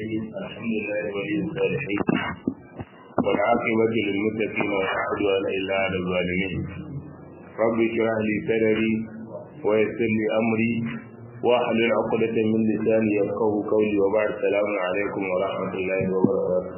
الرحيم الحمد لله ولي الصالحين والعاقبة للمتقين ولا عدوان إلا على الظالمين رب اشرح لي صدري ويسر لي أمري واحلل عقدة من لساني يفقه قولي وبعد السلام عليكم ورحمة الله وبركاته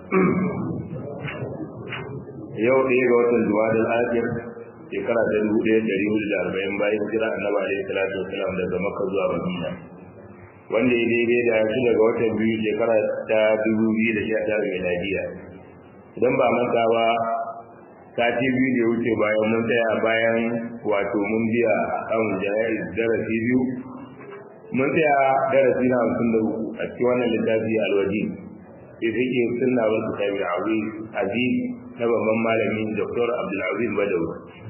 yau ɗaya ga watan jumadal akhir shekara ta dubu ɗaya ɗari hudu da arba'in bayan jira annabi alaihi salatu wasalam daga makka zuwa madina wanda ya daidai da shi daga watan biyu shekara ta dubu biyu da sha tara miladiya idan ba manta ba sati biyu da ya wuce bayan mun tsaya bayan wato mun biya kan jana'iz darasi biyu mun tsaya darasi na hamsin da uku a cikin wannan littafi alwaji sai take sunna wasu tabi aziz na babban malami Dr. Abdulaziz Badawi.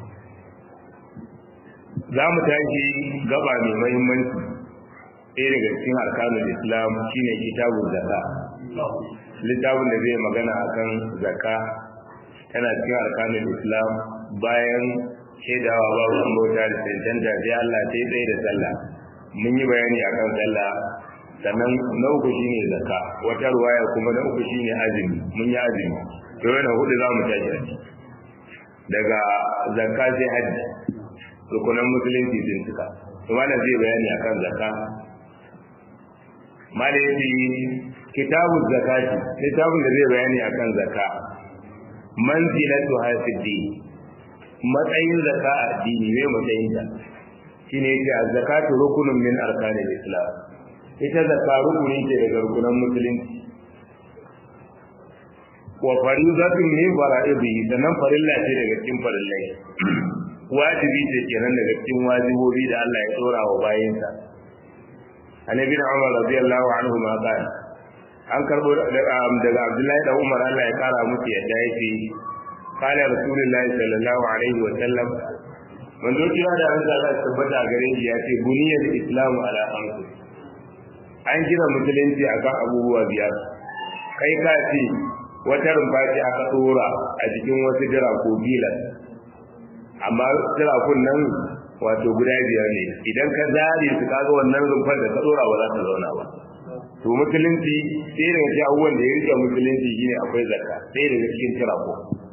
Za mu tashi gaba mai mahimmanci ɗaya daga cikin arkanun Islam shine kitabun zaka. Littafin da zai magana akan zaka tana cikin arkanun Islam bayan shaidawa babu an bauta da cancanta sai Allah ta yi tsaye da sallah. Mun yi bayani akan sallah sannan na uku shine zaka wata ruwaya kuma na uku shine azumi mun yi azumi to yana hudu za mu tashi daga zakka sai hajji rukunan musulunci sun cika to malam zai bayani akan zakka malam yace kitabu zakati kitabun da zai bayani akan zakka manzilatu hasidi matsayin zakka a addini ne matsayin ta shine yace zakatu rukunun min arkanil islam ita zakka rukuni ce daga rukunan musulunci wa faridatun min fara'idihi sannan farilla ce daga cikin farillai wajibi ce kenan daga cikin wajibobi da Allah ya tsora wa bayinsa annabi da Umar radiyallahu anhu ma kana an karbo daga Abdullahi da Umar Allah ya kara musu yadda yake kana rasulullahi sallallahu alaihi wa sallam manzo kira da an Allah ya tabbata gare shi ya ce buniyal islamu ala khamsi an gina musulunci akan abubuwa biyar kai ka ce wata rumfa ce aka tsora a jikin wasu jiraku bilan amma jirakun nan wato guda biyar ne idan ka zare su kaga wannan rumfar da ka tsora ba za ta zauna ba to musulunci sai daga cikin abubuwan da ya rike musulunci shine akwai zakka sai daga cikin jiraku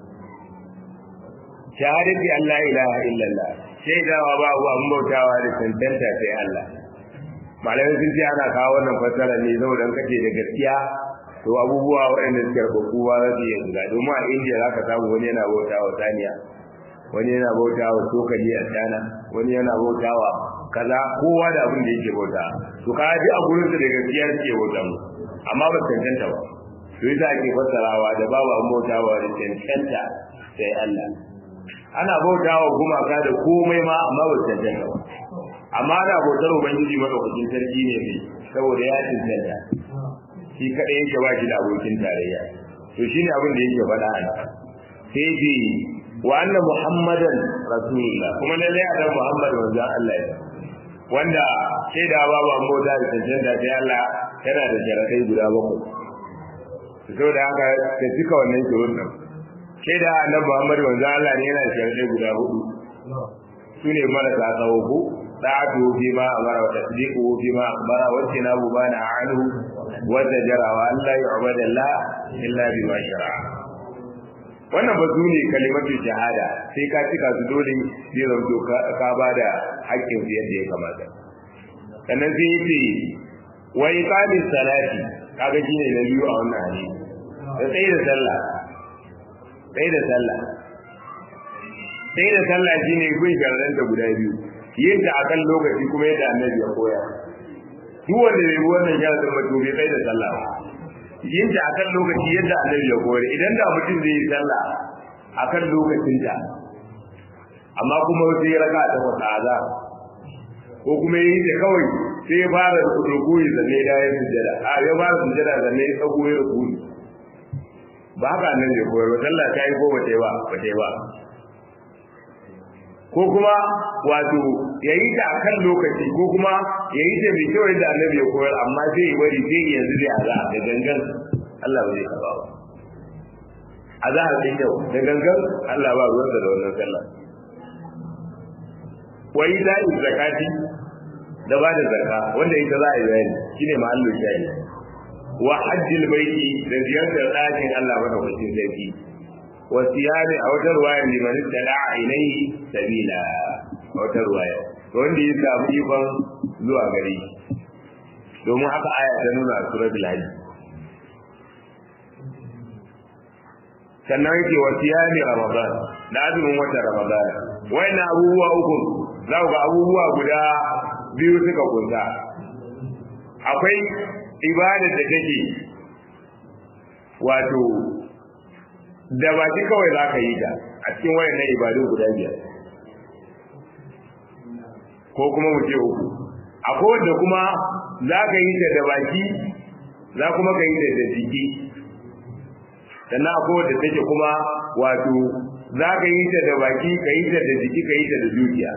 shahadati Allah ilaha illallah shaidawa ba abu an bautawa da tantanta sai Allah malamai sun ce ana kawo wannan fassara ne saboda kace da gaskiya to abubuwa waɗanda suke rubutu ba za su iya shiga domin a indiya za ka samu wani yana bauta wa saniya wani yana bauta wa tokali a shana wani yana bauta wa kaza kowa da abin da yake bauta to ka ji a gurin da gaskiya suke bauta mu amma ba cancanta ba to yasa ake fassarawa da babu an bauta wa da cancanta sai Allah ana bauta wa gumaka da komai ma amma ba cancanta ba amma ana bautar ubangiji madaukakin sarki ne saboda ya cancanta shi kaɗai yake ba shi da abokin tarayya to shi ne abin da yake faɗa a nan sai ce wa anna muhammadan rasulullah kuma lallai a dan muhammad wanzan Allah ya wanda sai da babu an bauta da cancanta sai Allah yana da sharaɗai guda bakwai saboda haka ka cika wannan shirun nan sai da annabi muhammad wanzan Allah ne yana da sharaɗai guda hudu su ne marasa tsawo ko da'atu fi ma amara wa tasdiqu fi ma akhbara wa tinabu bana anhu wa tajara wa alla yu'bada la illa bima shara'a wannan ba su ne kalimatu shahada sai ka cika su dole zai zanto ka ba da haƙƙin su yadda ya kamata sannan sai yace wa iqamis salati kaga shine na biyu a wannan hadisi da tsaye da sallah tsaye da sallah tsaye da sallah shine gun da guda biyu yin ta akan lokaci kuma yadda annabi ya koya duk wanda ya yi wannan ya zama to bai da sallah yin ta akan lokaci yadda annabi ya koya idan da mutum zai yi sallah akan lokacin ta amma kuma sai raka ta wata aza ko kuma yi ta kawai sai ya fara rukuni zanne da ya sujjada a ya fara sujjada zanne ya tsago ya rukuni ba haka annabi ya koyar sallah ta yi ko ba ta yi ba ba ta yi ba ko kuma wato ya yi ta akan lokaci ko kuma ya yi ta mai kyau yadda annabi ya koyar amma zai yi bari zai yi yanzu zai aza da gangan Allah ba zai taba ba azahar din yau da gangan Allah ba ruwansa da wannan sallah wa yi da zakati da ba da zakka wanda ita za a yi bayani shine mahallin shayi wa hajjil baiti da ziyartar ɗakin Allah madaukakin sarki wa siyami a wata ruwaya liman istada'a ilayhi sabila a wata ruwaya wanda ya samu ikon zuwa gare shi domin haka aya ta nuna a suratul hajj sannan yake wa siyami ramadan da azumin watan ramadan wayannan abubuwa uku za ku ga abubuwa guda biyu suka kunsa akwai ibada da take wato da ba shi kawai za ka yi ta a cikin wayannan ibadu guda biyar ko kuma mu ce uku akwai wanda kuma za ka yi ta da baki za kuma ka yi ta da jiki sannan akwai wanda take kuma wato za ka yi ta da baki ka yi ta da jiki ka yi ta da dukiya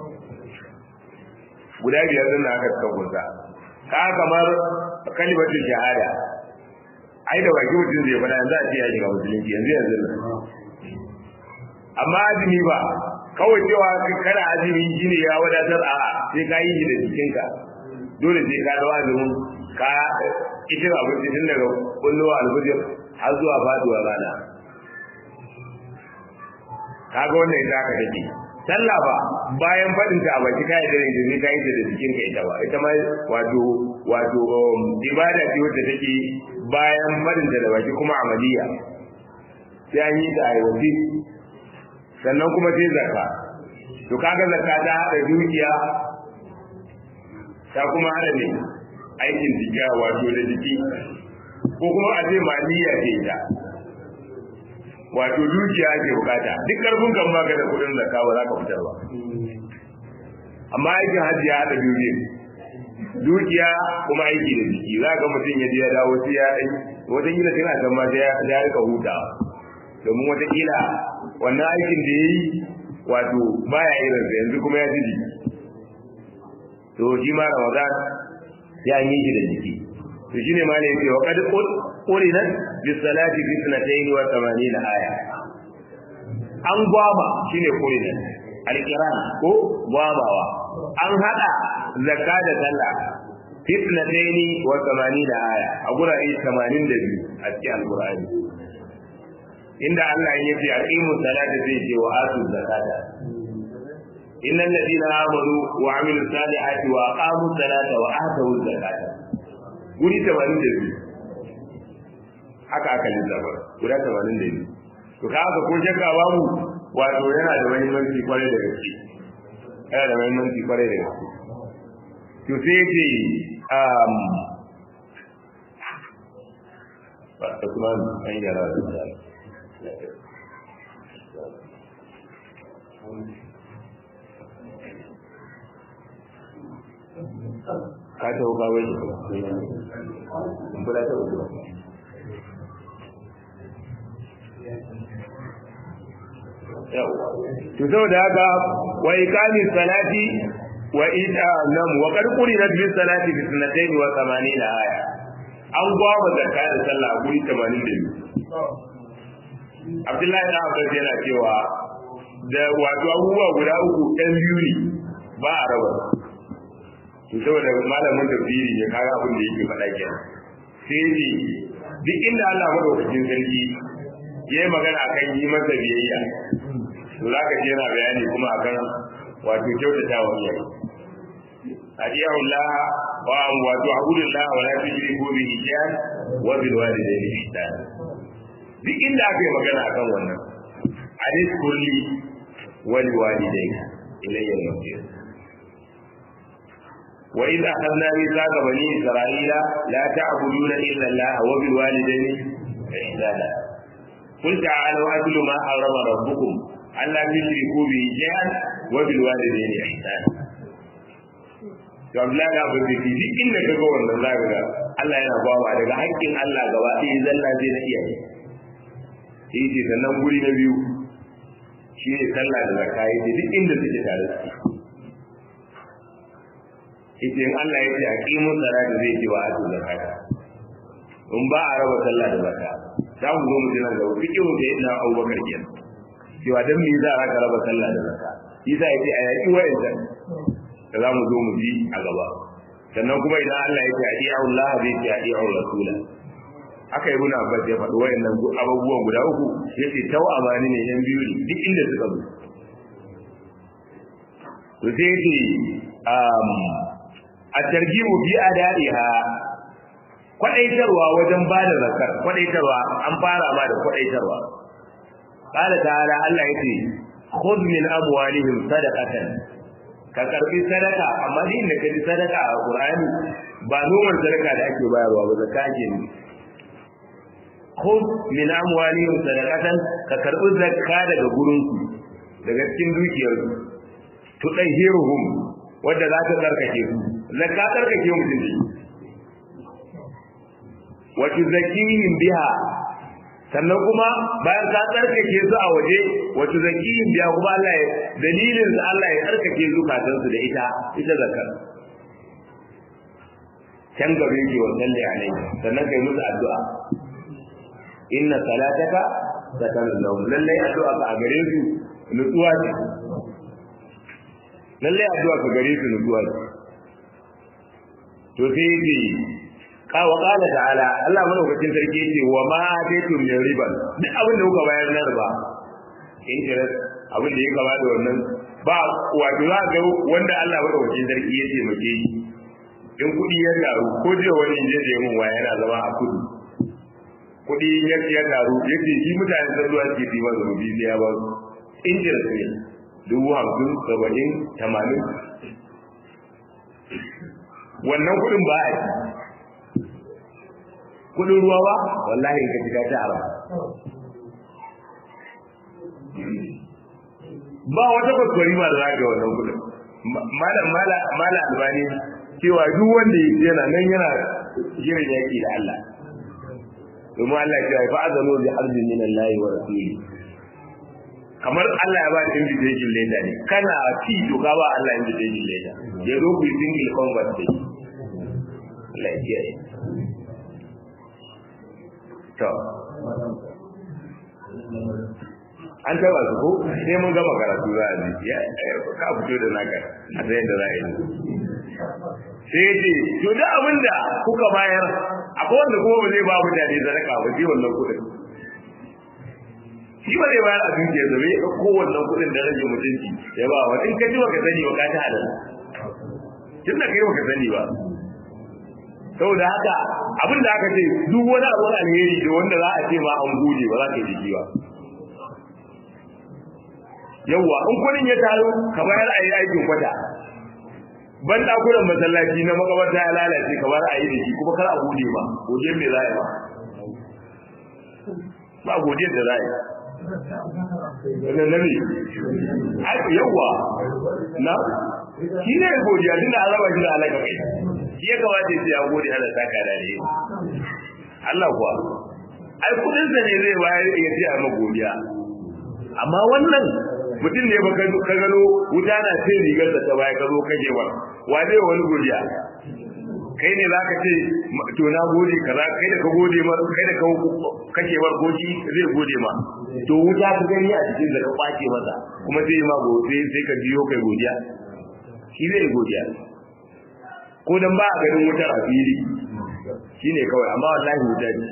guda biyar sun aka suka kunsa ka kamar kalimatul shahada ai da baki mutum zai faɗa yanzu a ce ya shiga musulunci yanzu yanzu nan amma azumi ba kawai cewa kana azumi shine ya wadatar a sai ka yi shi da jikinka dole sai ka dawo azumin ka itin abinci tun daga kullowa alfajir har zuwa faduwa rana kaga wannan ita aka take sallah ba bayan fadin ta a baki kai da rinji ne kai da jikin ka ita ba ita ma wato wato ibada ce wacce take bayan fadin ta da baki kuma amaliya sai an yi ta aiwati sannan kuma sai zakka to kaga zakka ta hada dukiya ta kuma hada ne aikin jikiya wato da jiki ko kuma a ce maliya ce ita wato dukiya ake bukata duk karfin kan baka da kudin zakka ba za ka fitar ba amma aikin hajji ya haɗa biyu dukiya kuma aiki da jiki za ga mutum ya je ya dawo sai ya ɗai wata kila tana can ma sai ya rika hutawa domin wata kila wannan aikin da ya yi wato baya irin sa yanzu kuma ya ji jiki to shi ma ramadan ya yi shi da jiki to shine ma ne yake wa qad qurinat bis salati fi sanatayn wa 80 aya an gwaba shine qurinat alqiran ko gwabawa an hada zakka da sallah fi sanatayn wa 80 aya a gurare 82 a cikin alqur'ani inda Allah ya ce aqimu salata zai ce wa atu zakata innal ladina amanu wa amilus salihati wa aqamu salata wa atu zakata guri 82 haka aka lissafa guda 82 to ka haka ko shakka babu wato yana da muhimmanci kwarai da gaske yana da muhimmanci kwarai da gaske to sai ce um ba ta kuma an yara da ka ta wuka wai in kula ta wuka to saboda haka wa iqami salati wa ita nam wa qad qurinat bis salati bi sanatayn wa 80 aya an gwaba zakka da sallah a guri 82 Abdullahi da Abbas yana cewa da wato abubuwa guda uku ɗan biyu ne ba a raba to saboda malamin tafsiri ya kaga abin da yake faɗa kenan sai ne duk inda Allah madaukakin sarki ya yi magana akan yi masa biyayya to za ka ji yana bayani kuma akan wato kyautata wa iyaye adiyahu Allah wa wato abudullah wa la tushriku bihi shay'an wa bil walidayni ihsana duk inda aka yi magana akan wannan hadis kulli wal walidayni ilayya al-masir وإذ أخذنا ميثاق بني إسرائيل لا تعبدون إلا الله وبالوالدين إحسانا قل تعالوا أتل ما حرم ربكم ألا تشركوا به شيئا وبالوالدين إحسانا to Abdullahi da Abu Bakr duk inda ka ga wannan zaka ga Allah yana bawa daga haƙƙin Allah gaba ɗaya zalla zai na iyaye sai ce sannan guri na biyu shi ne sallah da zakka yake duk inda suke tare da ita in Allah ya ce a ƙimu salata zai ce wa atu zakata in ba a raba sallah da zakka za mu zo mu ji nan gaba fikihu da yana Abubakar kenan cewa dan me za a raba sallah da zakka yasa yace a yaki wa'annan da za mu zo mu ji a gaba sannan kuma idan Allah ya ce adi'u Allah zai ce adi'u rasula aka yi muna abbas ya faɗi wayannan abubuwan guda uku yace tau amani ne yan biyu ne duk inda suka zo to sai yace um a targibu fi adaiha kwadaitarwa wajen bada zakar kwadaitarwa an fara ma da kwadaitarwa qala ta'ala Allah yace khudh min amwalihim sadaqatan ka karbi sadaka amma din da kaji sadaka a Qur'ani ba noman sadaka da ake bayarwa ba zakka ake ne khudh min amwalihim sadaqatan ka karbi zakka daga gurin su daga cikin dukiyar su tudahhiruhum wanda za ta tsarkake su zakka tsarkake mutum ne wa tuzakkihim biha sannan kuma bayan ka tsarkake su a waje wa tuzakkihim biha kuma Allah ya dalilin da Allah ya tsarkake zukatan su da ita ita zakar can gabe ki wa salli alai sannan kai musu addu'a inna salataka sakanun lahum lallai addu'a ka a gare su nutsuwa ce lallai addu'a ka gare su nutsuwa ce to sai yi kawa kala ta'ala Allah madaukakin sarki yace wa ma ataytum min riban duk abin da kuka bayar na riba interest abin da ya kama da wannan ba wato za ga wanda Allah madaukakin sarki yace muke yi in kudi ya taru ko je wani je je mun waya yana zama a kudu kudi ya ya taru yace shi mutane da zuwa ke yi masa rubi sai ya ba su interest ne dubu hamsin saba'in tamanin wannan kudin ba a yi kudin ruwa ba wallahi ka shiga ta ara ba wata kwaskwari ba da za ga wannan kudin malam mala albani cewa duk wanda yana nan yana shirin yaki da Allah domin Allah ya ce fa azanu bi harbin min Allah wa rasuli kamar Allah ya ba da invitation letter ne kana ci to ka ba Allah invitation letter ya zo ku single convert dai Allah ya kiyaye to an taba su ko sai mun gama karatu za a ji ya ka fito da naka a sai da za a yi sai ce to da abin da kuka bayar akwai wanda kuma ba zai ba mutane sadaka ba sai wannan kuɗin shi ba zai bayar a dukiyar da bai ko wannan kuɗin da rage mutunci ya ba wa in ka ji baka sani ba ka ta halal tun da kai baka sani ba saboda haka abin da aka ce duk wani abu alheri da wanda za a ce ma an gode ba za ka yi ba yawwa in kudin ya taru ka bayar a yi aikin kwata ban dakunan masallaci na makabarta ya lalace kamar a yi da shi kuma kar a gode ba godiyar me za a yi ba ba godiyar da za a yi wannan nabi yawwa na shi ne godiya tunda an raba shi da alaka kai shi ya kamata ya ce ya gode Allah saka da ne Allah kuwa ai kudin sa ne zai bayar ya ce a magodiya amma wannan mutum ne baka ka gano wuta na cin rigar da ta baya ka zo kake wa wa zai wani godiya kai ne za ka ce to na gode kaza kai da ka gode ma kai da ka kake war goshi zai gode ma to wuta ka gani a cikin da ka kwace masa kuma sai ma gode sai ka biyo kai godiya shi zai godiya ko dan ba a ganin wutar a fili shine kawai amma wallahi wuta ne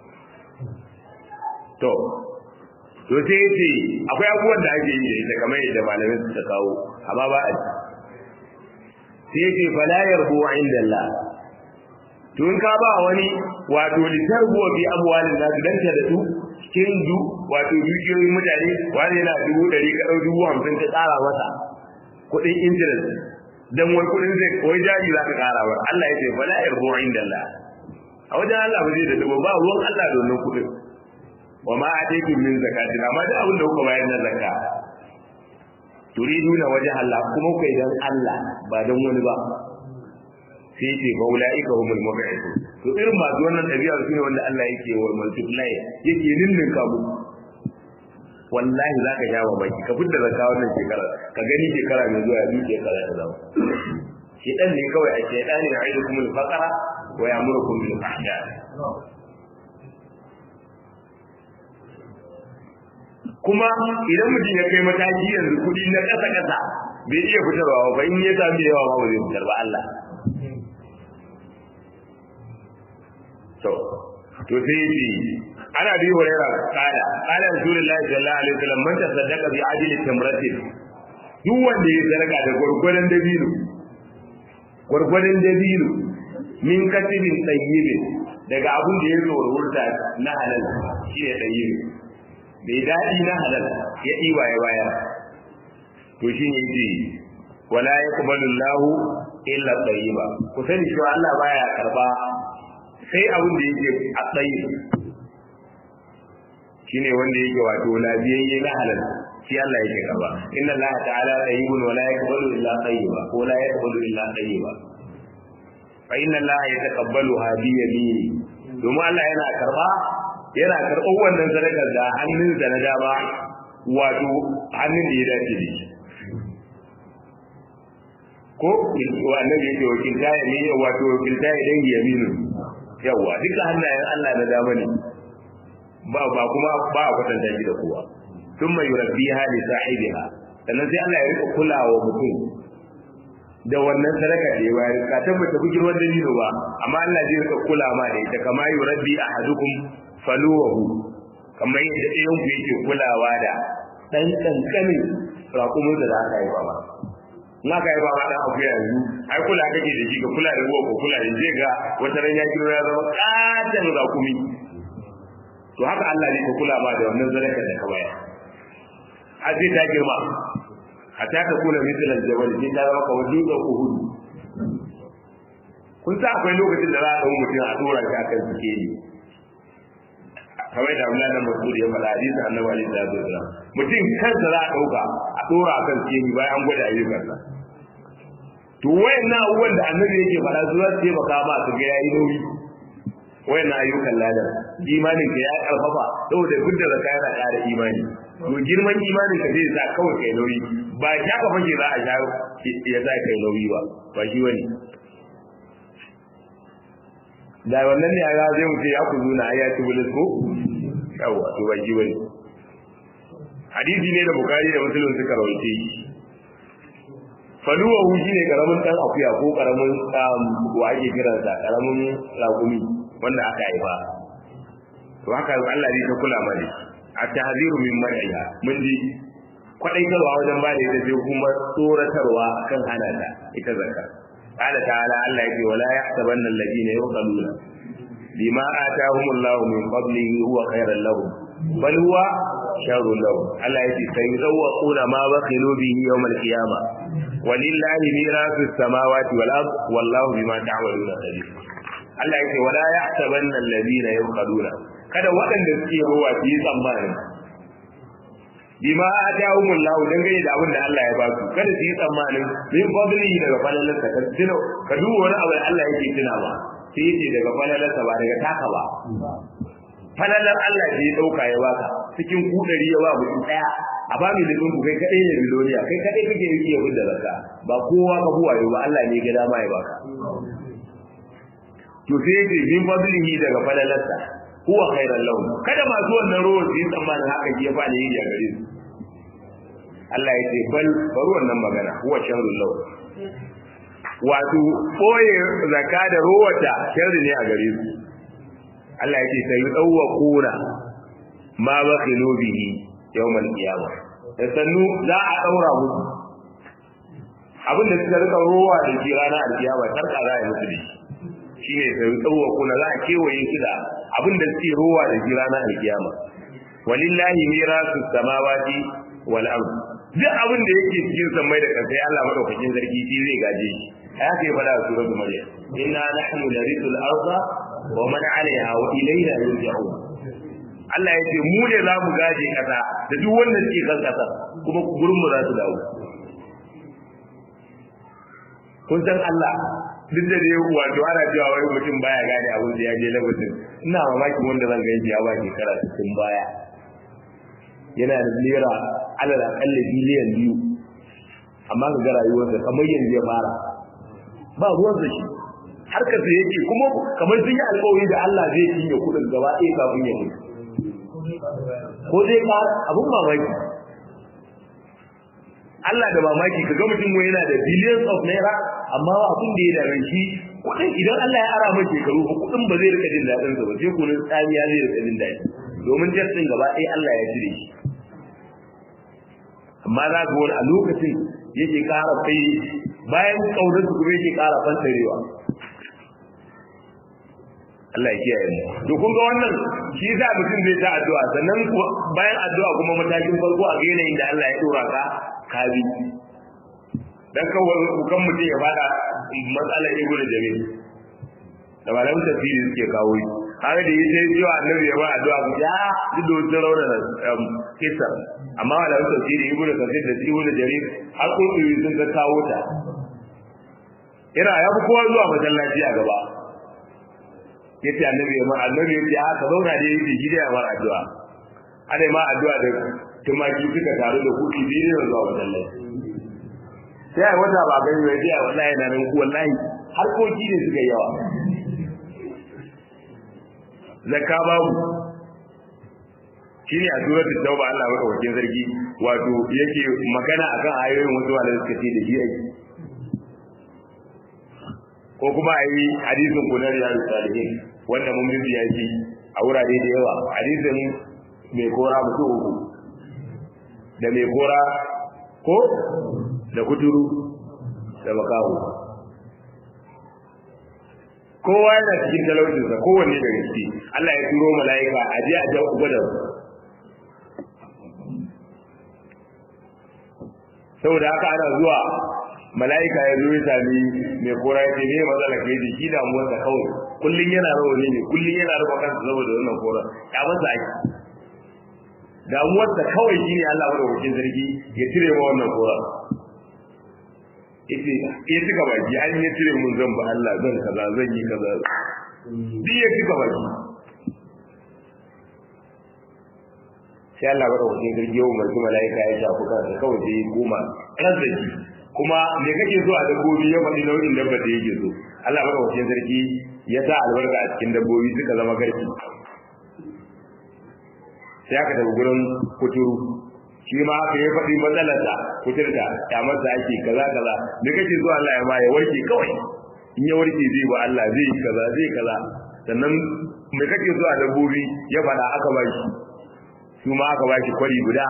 to to sai yace akwai abubuwan da ake yi da ita kamar yadda malamai suka kawo amma ba a ji sai yace fala yarbu inda Allah to in ka ba wani wato litarbu bi amwalin nasu dan ta da su cikin du wato dukiyoyin mutane wani yana dubu ɗari ka ɗau dubu hamsin ka tsara masa kuɗin interest dan wai kuɗin zai wai jari za ka ƙara wa Allah ya ce fala yarbu inda Allah a wajen Allah ba zai da dubu ba ruwan Allah da wannan kuɗin wa ma ataytum min zakatin amma duk abin da kuka bayar na zakka turiduna wajha Allah kuma kai dan Allah ba dan wani ba sai ce fa ulaika humul mub'idun to irin masu wannan dabi'a shine wanda Allah yake wa multiply yake ninnin ka mu wallahi zaka jawo baki ka fitar zakka wannan shekara ka gani shekara mai zuwa ya duke kara ya zama shedan ne kawai a shedani ya aidu kumul faqara wa ya'murukum bil fahsha kuma idan mutum ya kai mataki yanzu kuɗi na ƙasa ƙasa bai iya fitarwa ba in ya sami yawa ma ba zai fitar ba Allah to to sai yace ana bi hurairah kala kala rasulullahi sallallahu alaihi wasallam man tasaddaqa bi ajli tamratin duk wanda ya sadaka da gurgurdan dabino gurgurdan dabino min katibin tayyibin daga abun da ya zo wurta na halal shi ne tayyib bai dadi na halal ya diba ya bayar to shine yace wala yaqbalu Allahu illa tayyiba ku sani cewa Allah baya karba sai abin da yake a tsayi shine wanda yake wato labiyayye na halal shi Allah yake karba inna Allah ta'ala tayyibun wala yaqbalu illa tayyiba ko la yaqbalu illa tayyiba fa inna Allah yataqabbalu hadi yamini domin Allah yana karba yana karɓar wannan sadakar da hannunsa na dama wato hannun da ya dace da shi ko annabi yake wakilta ya ne wato wakilta ya dangi yaminu yawa duka hannayen Allah na dama ne ba ba kuma ba a kwatanta shi da kowa thumma yurabbiha li sahibiha sannan sai Allah ya rika kulawa mutum da wannan sadaka da ya bayar ka tabbata ku girman dalilo ba amma Allah zai rika kula ma da ita kama yurabbi ahadukum faluwahu kamar yadda ɗayan ku yake kulawa da ɗan ƙanƙanin raƙumin da aka yi ba ba na ka yi ba ma ɗan abu yanzu ai kula kake da shi ka kula da ruwa ko kula da zai ga wata ran ya kiro ya zama ƙaton raƙumi to haka Allah ne ka kula ma da wannan zaraka da ka bayar har sai ta girma hatta ta kula misalan jabal sai ta zama kamar dutsen uhudu kun sa akwai lokacin da za a ɗau mutum a ɗora shi akan sikeli kamar da Abdullahi bin Mas'ud ya faɗa hadisi Annabi alaihi salatu wasallam mutum kansa za a dauka a dora akan sikeli bayan an gwada ayyukansa to wayannan abubuwan da Annabi yake faɗa su za su taimaka ma su ga yayi nauyi wayannan ayyukan ladan imanin ka ya karfafa saboda duk da zakka yana ƙara imani to girman imanin ka zai sa kawai kai nauyi ba ya ka fage za a sha ya sa kai nauyi ba ba shi wani da wannan ne ya zai wuce ya ku zuna ya ci bulis ko yawa to ban ji bane hadisi ne da bukari da muslim suka rawaite shi faluwa hu shine karamin dan akuya ko karamin wa ake kiran sa karamin ragumi wanda aka haifa to haka Allah zai ta kula mana a tahziru min mar'iha mun ji kwadaitarwa wajen ba da ita sai kuma tsoratarwa kan hana ta ita zakka قال تعالى الله يقول ولا يحسبن الذين يبخلون بما آتاهم الله من فضله هو خيرا لهم بل هو شر لهم الله يقول سيذوقون ما بخلوا به يوم القيامة ولله ميراث السماوات والأرض والله بما تعملون خبير Allah yake wala yahsabanna alladhina yabkhaluna kada waɗanda suke ruwa su yi tsammani bima atahumul lahu dangane da abin da Allah ya ba su kada su yi tsammanin min fadlihi daga falalarsa ka tuno ka duba wani abu da Allah yake tuna ba sai yace daga falalarsa ba daga taka ba falalar Allah da ya dauka ya baka cikin kudari ya ba mutum daya a ba mai dukkan ku kai kadai ne miloniya kai kadai kake yi ya da zakka ba kowa ka buwa ba Allah ne ga dama ya baka to sai yace min fadlihi daga falalarsa huwa khairan lahum kada masu wannan ruwa su yi tsammanin haka ke fa ne yi a gare su Allah ya ce bal bari wannan magana huwa sharrul lahum wato boye zakka da ruwata sharri ne a gare su Allah ya ce sai yudawquna ma bakhilu bihi yawmal qiyamah da sannu za a daura musu abin da suka rika ruwa da shi ranar alkiyama sarka za a yi musu da shi shine sai yudawquna za a kewaye su da abin da suke ruwa da shi ranar alkiyama walillahi mirasu samawati wal ard duk abin da yake cikin samai da kasai Allah madaukakin sarki shi zai gaje shi haka ya fada a suratul maryam inna nahnu narithul arda wa man 'alayha wa ilayna yurja'un Allah ya ce mu ne za mu gaje kasa da duk wanda suke kan kasa kuma gurin mu za su dawo kun san Allah duk da dai wato ana cewa wai mutum baya gane abin da ya je lokacin ina mamaki wanda zan gaji ya ba shekara 60 baya yana da naira alal akalla biliyan biyu amma ga rayuwarsa kamar yanzu ya fara ba ruwan da shi harkar da yake kuma kamar sun yi alƙawari da Allah zai cinye kuɗin gaba ɗaya kafin ya mutu ko zai ka abun mamaki Allah da mamaki ka ga mutum yana da billions of naira amma abin da ya dame shi kuɗin idan Allah ya ara mai shekaru kuɗin din ba zai rika jin daɗin sa ba sai kunun tsamiya zai rika jin daɗi domin jas din gaba ɗaya Allah ya jire shi amma za ka wani a lokacin yake ƙara kai bayan kaunar su kuma yake ƙara fantarewa Allah ya kiyaye mu to kun ga wannan shi yasa mutum zai ta addu'a sannan bayan addu'a kuma matakin farko a ga yanayin da Allah ya dora ka ka bi dan kawai kan mutum ya fada matsalar ibnu jami'i da malamin tafsiri suke kawo shi har da yi sai cewa annabi ya ba addu'a ku ya duk da wasu rauna da kisa amma malamin tafsiri ibnu kasir da ibnu jarir har kurkuri sun ka kawo ta ina ya fi kowa zuwa masallaci a gaba yace annabi ya ma annabi yace haka zauna da yake gida ya mar addu'a ana ma addu'a da tumaki suka taru da kuɗi biyu ne zuwa masallaci sai ai wata ba gani wai ya wallahi na nan ku wallahi harkoki ne suka yawa zakka babu shine a suratul tauba Allah maka wakin zargi wato yake magana akan ayoyin wasu wanda suka ce da shi ake ko kuma a yi hadisin kunar ya salihin wanda mun bibiya shi a wurare da yawa hadisin mai kora mutum uku da mai kora ko da kuturu da makaho kowa yana cikin talaucinsa kowanne da gaske Allah ya turo mala'ika a je a jawo gwada saboda haka ana zuwa mala'ika ya zo ya sami mai kora ya ce me matsala kai da shi damuwar sa kawai kullun yana rawani ne kullun yana rufa kansa saboda wannan kora ya masa aiki damuwar sa kawai shine Allah madaukakin sarki ya cire ma wannan kora yace ya cika baki an ya cire mun zan ba Allah zan kaza zan yi kaza duk ya cika baki sai Allah madaukakin sarki ya umarci mala'ika ya shafi kansa kawai sai ya koma kansa shi kuma me kake so a dabbobi ya faɗi nau'in dabba da yake so Allah madaukakin sarki ya sa albarka a cikin dabbobi suka zama garki sai aka tafi gurin kuturu shi ma aka yi faɗi matsalarsa kuturta ya masa ake kaza kaza me kake so Allah ya ma ya warke kawai in ya warke zai ba Allah zai yi kaza zai kaza sannan me kake so a dabbobi ya faɗa aka ba shi su ma aka ba shi kwari guda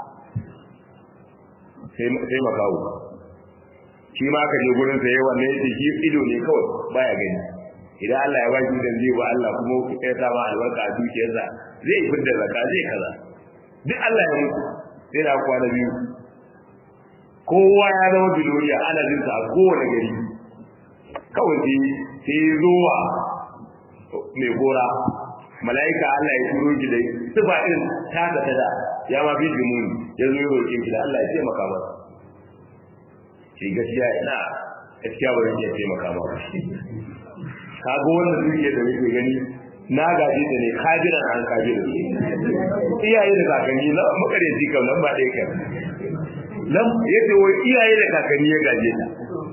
sai makawo shi ma aka je gurin sa yayin wannan yake shi ido ne kawai baya gani idan Allah ya baki dan zai ba Allah kuma ku kai ta ma albarka a dukiyarsa zai fidda zakka zai kaza duk Allah ya mutu sai da kwana biyu kowa ya zama biloriya ana jin sa a kowane gari kawai sai sai zuwa mai gora mala'ika Allah ya turo ki da sifa irin taka tada ya ma fi jimuni ya zo ya roƙe ki da Allah ya taimaka masa shi gaskiya ina gaskiya ba zan iya taimaka ma ka ga wannan duke da nake gani na gaje da ne kajiran an kaje da iyaye da kakanni na makare ji kam nan ba dai kai nan yace wai iyaye da kakanni ya gaje ta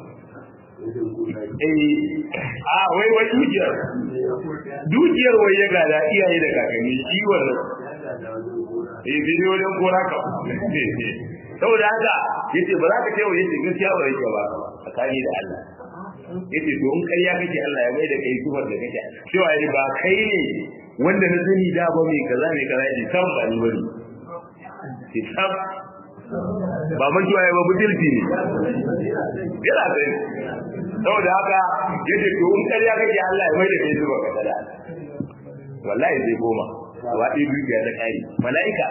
eh a wai wai dukiyar dukiyar wai ya gada iyaye da kakanni shi wannan eh bidiyo wajen kora ka saboda haka yace ba za ka ce wa yace gaskiya ba yake ba tsakani da Allah yace to in ƙarya kake Allah ya mai da kai kufar da kake cewa ai ba kai ne wanda na sani da ba mai kaza mai kaza yace sam ba ni bane ki sam ba man kiwaye ba butulci ne yana da saboda haka yace to in ƙarya kake Allah ya mai da kai kufar da kaza wallahi zai goma wa ɗaya dukiya ta ƙari mala'ika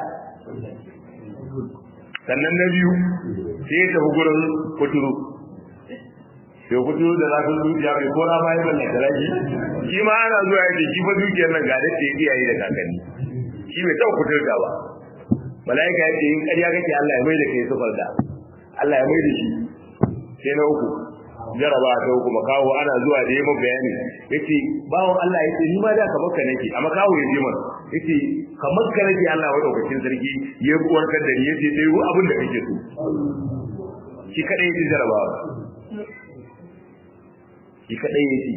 sannan na biyu sai ya tafi gurin kuturu sai kuturu da zafin zuciya mai kora ma yi ballan talaki shi ma ana zuwa yake shi fa dukiyar nan ga dace iyaye da kakanni shi bai taɓa kuturta ba mala'ika ya ce in ƙarya kake Allah ya mai da kai sufar da Allah ya mai da shi sai na uku jaraba ta uku makawo ana zuwa da yi bayani yace bawon Allah yace ni ma da kamar ka nake a makawo ya je mana yace kamar ka nake Allah wa daukakin sarki ya warkar da ni yace sai ru abin da kake so shi kadai yace jarabawa shi kadai yace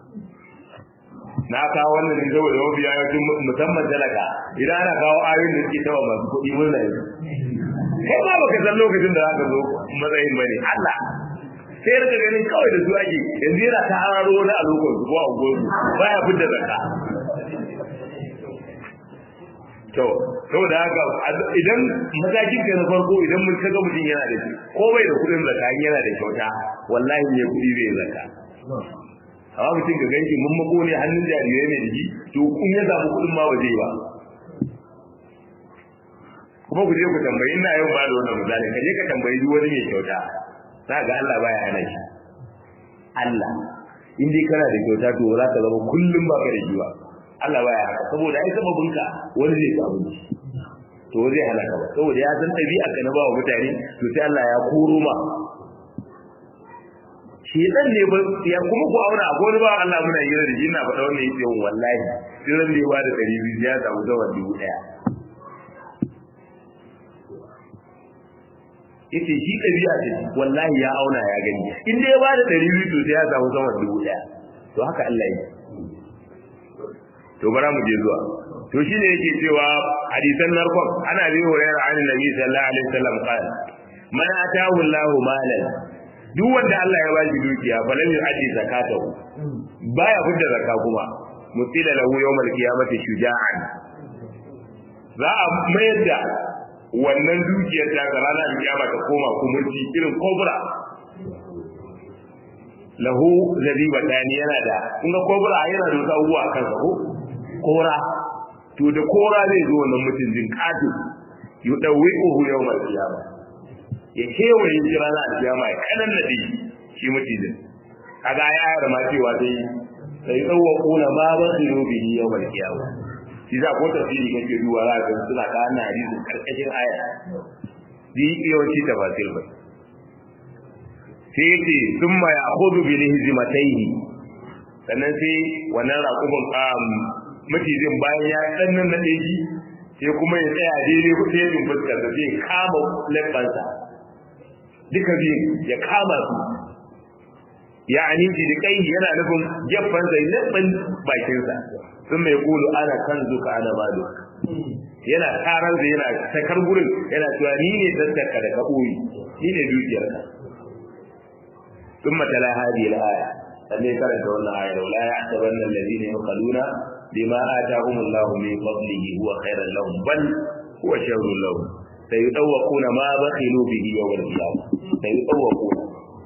na kawo wannan ne saboda mafi yawancin musamman talaka idan ana kawo ayoyin da suke tawa masu kuɗi mun zai kai ma baka san lokacin da zaka zo matsayin bane Allah sai rika ganin kawai da su ake yanzu yana ta hararo wani a lokacin su ko a gozu baya fitar zakka to saboda haka idan matakin ka na farko idan mun kaga mutum yana da shi ko bai da kudin zakka yana da kyauta wallahi ne kudi zai zakka amma mutum ka ganki mun mako ne hannun jarirai ne da shi to kun ya samu kudin ma ba zai ba kuma ku je ku tambayi ina yau ba da wannan misali ka je ka tambayi duk wani mai kyauta za ga Allah baya hana shi Allah in dai kana da kyauta to za ka zama kullum ba ka da shi ba Allah baya haka saboda ai sababin ka wani zai samu to zai halaka ba saboda ya san dabi'a ka na ba wa mutane to sai Allah ya koro ma shedan ne ba ya kuma ku auna akwai wani ba Allah muna yi da shi ina faɗa wannan yake wallahi sai ran da ya ba da 200 ya samu zawar dubu daya yace shi ɗabi'a ce wallahi ya auna ya gani in dai ya bada ɗari biyu to sai ya samu sama dubu ɗaya to haka Allah yi to bara mu je zuwa to shine yake cewa hadisan narkon ana bi hurairar an nabi sallallahu alaihi wasallam qala man atahu Allahu malan duk wanda Allah ya bashi dukiya fa lam yu'addi zakatahu baya fitar zakka kuma mutila lahu yawmal qiyamati shuja'an za a mayar da wannan dukiyar ta ga ranar kiyama ta koma kumurci irin kobra lahu zabiba tani yana da kun ga kobra yana da wasu abubuwa a kansa ko kora to da kora zai zo wannan mutum jin katu yudawi uhu yawmal qiyama ya kewaye shi ranar kiyama ya kanan nadi shi mutum kaga ya ayar ma cewa dai sai tsawo kuna ma ba su yobi yawmal qiyama shi za ko tafsiri kake duwa za ka suna ka ana hadisin karkashin aya bi yawanci tafsir ba sai yace thumma ya'khudhu bi lihzimatayhi sannan sai wannan raƙumin um macijin bayan ya dannan na shi sai kuma ya tsaya daidai sai ya fuskar da zai kama lebansa duka biyun ya kama su ya aniji da kai yana nufin geffansa leban bakinsa sun mai kulu ana kan zuka ana malu yana tarar da yana sakar gurin yana cewa ni ne daddaka da kaɓoyi ni ne dukiyarka sun matala hadi al'aya sannan karanta wannan aya da la ya'tabanna alladhina yaquluna bima atahum Allah min fadlihi huwa khairan lahum bal huwa sharrun lahum sayudawquna ma bakhilu bihi yawm al-qiyamah sayudawquna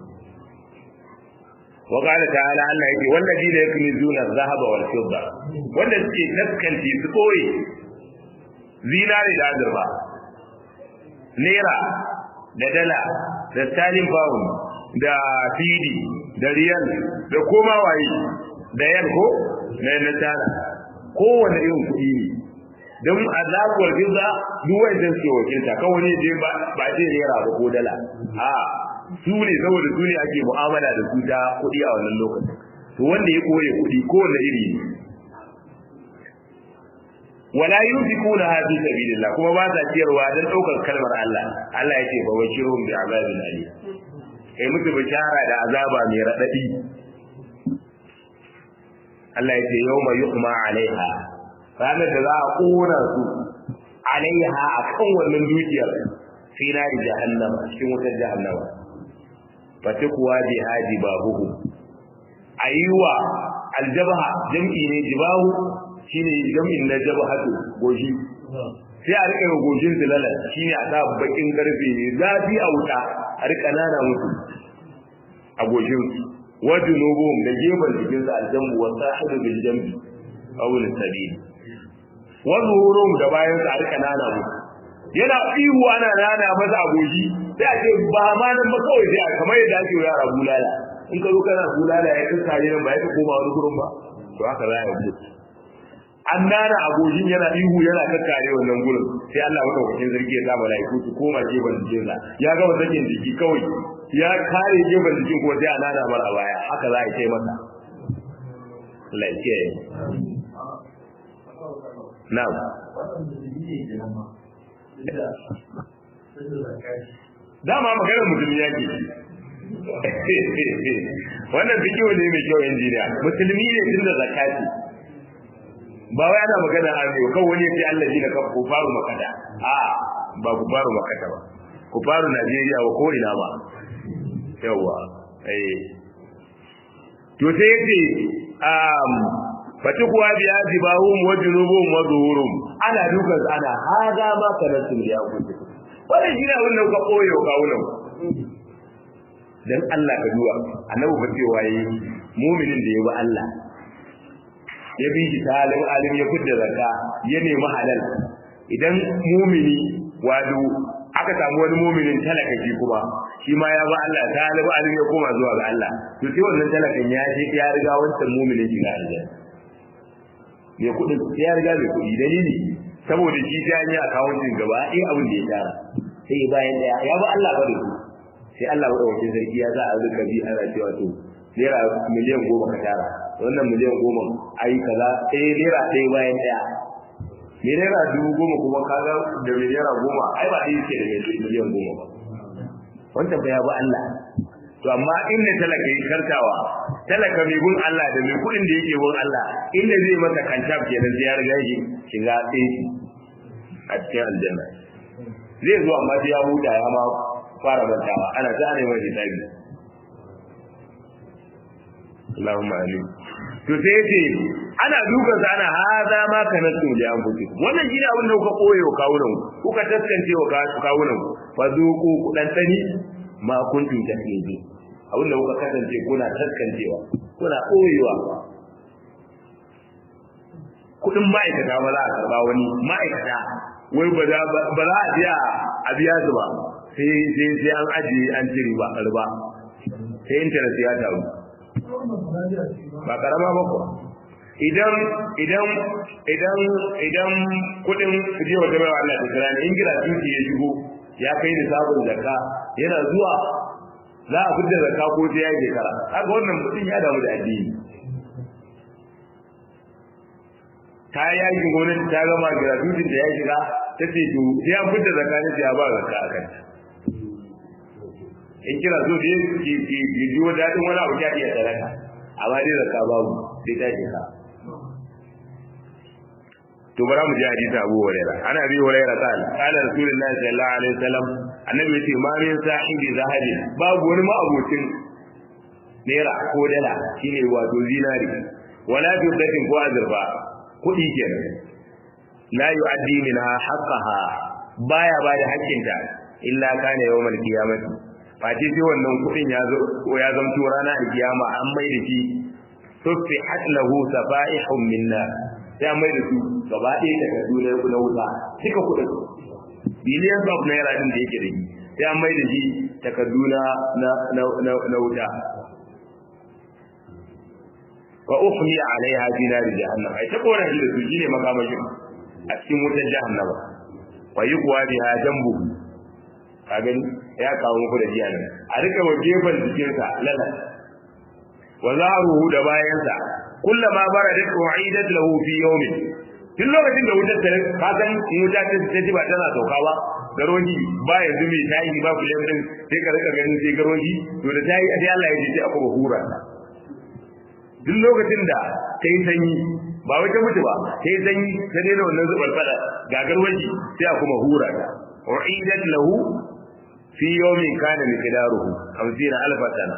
وقال تعالى الله يجي والذين يكنزون الذهب والفضة wanda suke taskanci su koyi zinari da azurfa naira da dala da sterling pound da fidi da riyal da koma waye da yan ko na na tana kowane irin kuɗi ne don azabuwar giza duk wanda suke wakilta kawai ne je ba ce naira ba ko dala a su ne saboda su ne ake mu'amala da su ta kuɗi a wannan lokacin to wanda ya koye kuɗi kowane iri ne wala yunfiquna fi sabilillah kuma ba sa ciyarwa dan daukar kalmar Allah Allah yake fa bashirhum bi azabin alim kai musu bishara da azaba mai radadi Allah yake yawma yuqma alaiha ranar da za a kona su alaiha akan wannan dukiyar fi nari jahannama cikin wutar jahannama fatikuwa bi hadi babuhu ayyuwa aljabha jam'i ne jibahu shine jam'in na jabhatu goshi sai a rika goshin zilalan shine a sa bakin karfe ne zafi a wuta a rika nana musu a goshin wa junubum da gefen jikin sa aljambu wa sahibu bil jambi aw lil sabil wa zuhurum da bayan sa a rika nana musu yana ihu ana nana masa a goshi sai a ce ba ma nan ba kawai sai kamar yadda ake yara bulala in ka zo kana bulala ya kankare nan ba ya koma wani gurin ba to haka za a yi an nana agogin yana ihu yana kakkare wannan gurin sai Allah maka wakil zargi ya sa malaiku su koma gefen jikin sa ya gama sakin jiki kawai ya kare gefen jikin ko sai a nana mar a baya haka za a yi masa lafiya na'am dama maganar mutum ya ke wannan fikiyo ne mai kyau injiniya musulmi ne tun da zakati ba wai ana magana a ne kan wani sai Allah ne ka ku faru makata a ba ku faru makata ba ku faru Najeriya ba ko ina ba yawa eh to sai yace um fatikuwa biya jibahum wa junubum wa zuhurum ana dukan ana haga ma kanatum ya kuce wannan shi ne abin da kuka koyo kawunan dan Allah ka duwa annabi ba cewa yi mu'minin da ya bi Allah ya bi shi talin alim ya fidda zakka ya nemi halal idan mu'mini wado aka samu wani mu'minin talaka shi kuma shi ma ya ba Allah talib alim ya koma zuwa ga Allah to sai wannan talakan ya je ya riga wancan mu'minin shi ga Allah mai kudin ya riga mai kudi dalili saboda shi ta yi akawuntin gaba ɗaya abin da ya tara sai bayan daya ya ba Allah ba da su sai Allah wadda sarki ya za a rika bi ana cewa to naira miliyan goma ka tara wannan miliyan goma ayi kaza ɗaya naira ɗaya bayan ɗaya me naira dubu goma kuma kaga da mai naira goma ai ba ɗaya ce da mai miliyan goma ba wancan ba ya ba Allah to amma inda talaka yi kartawa talaka mai gun Allah da mai kuɗin da yake gun Allah inda zai masa kancaf kenan sai ya riga shi shiga ɗaya a cikin aljanna zai zo amma sai ya huta ya ma fara mantawa ana ta ne mai hisabi Allahumma amin to sai yace ana dukan sa ana haza ma kana to da an fuki wannan shi ne abin da kuka koyo kawunan kuka taskance wa kawunan fa zuku ku dan tani ma kuntum tasbihi abin da kuka kasance kuna taskancewa kuna koyewa kudin ma'aikata ba za a karba wani ma'aikata wai ba za a biya a biya su ba sai sai sai an ajiye an ci riba riba sai internet ya taru ba karama ba kuwa idan idan idan idan kudin je wata bai Allah ta kira ne in gira tuki ya shigo ya kai da sabon zakka yana zuwa za a fitar zakka ko sai ya shekara haka wannan mutum ya damu da addini ta yakin gwamnati ta gama gratuity da ya shiga ta ce to sai an fitar zakka ne sai ya ba zakka a kanta in kira so da ki ki ki ji wa dadin wani abu ya iya sadaka amma dai zakka babu sai ta shiga to bara mu ji hadisi Abu Hurairah ana bi Hurairah qala qala Rasulullahi sallallahu alaihi wasallam annabi yace ma min sahibi zahabi babu wani ma abokin naira ko dala shine wato zinari wala fiddatin ko azurfa kuɗi kenan la yu'addi minha haqqaha baya bada haƙƙinta illa kana yawmal qiyamati face sai wannan kuɗin ya zo ya zamto rana a kiyama an mai da shi tufihat lahu safaihum minna sai an mai da su gaba ɗaya daga duniyar na wuta duka kuɗin biliyan of naira din da yake da shi sai an mai da shi takardu na na wuta wa ukhmi alaiha fi nar jahannam ai ta kora shi da su shine makamashin a cikin wutar jahannama wa yuqwa biha jambu ka gani ya kawo muku da jiya nan a rika wa gefen jikinsa lala wa zaruhu da bayansa kullama baradat u'idat lahu fi yawmin tun lokacin da wutar ta ka san in wuta ta ta ji ba tana sauka ba garoji ba yanzu mai tayi ba kullum din sai ka rika ganin sai garoji to da tayi sai Allah ya ji sai aka hura duk lokacin da ta yi sanyi ba wai ta mutu ba ta yi sanyi ta daina wannan zubar fada ga garwaji sai a kuma hura ta u'idat lahu fi yawmin kana miqdaruhu 50 alf sana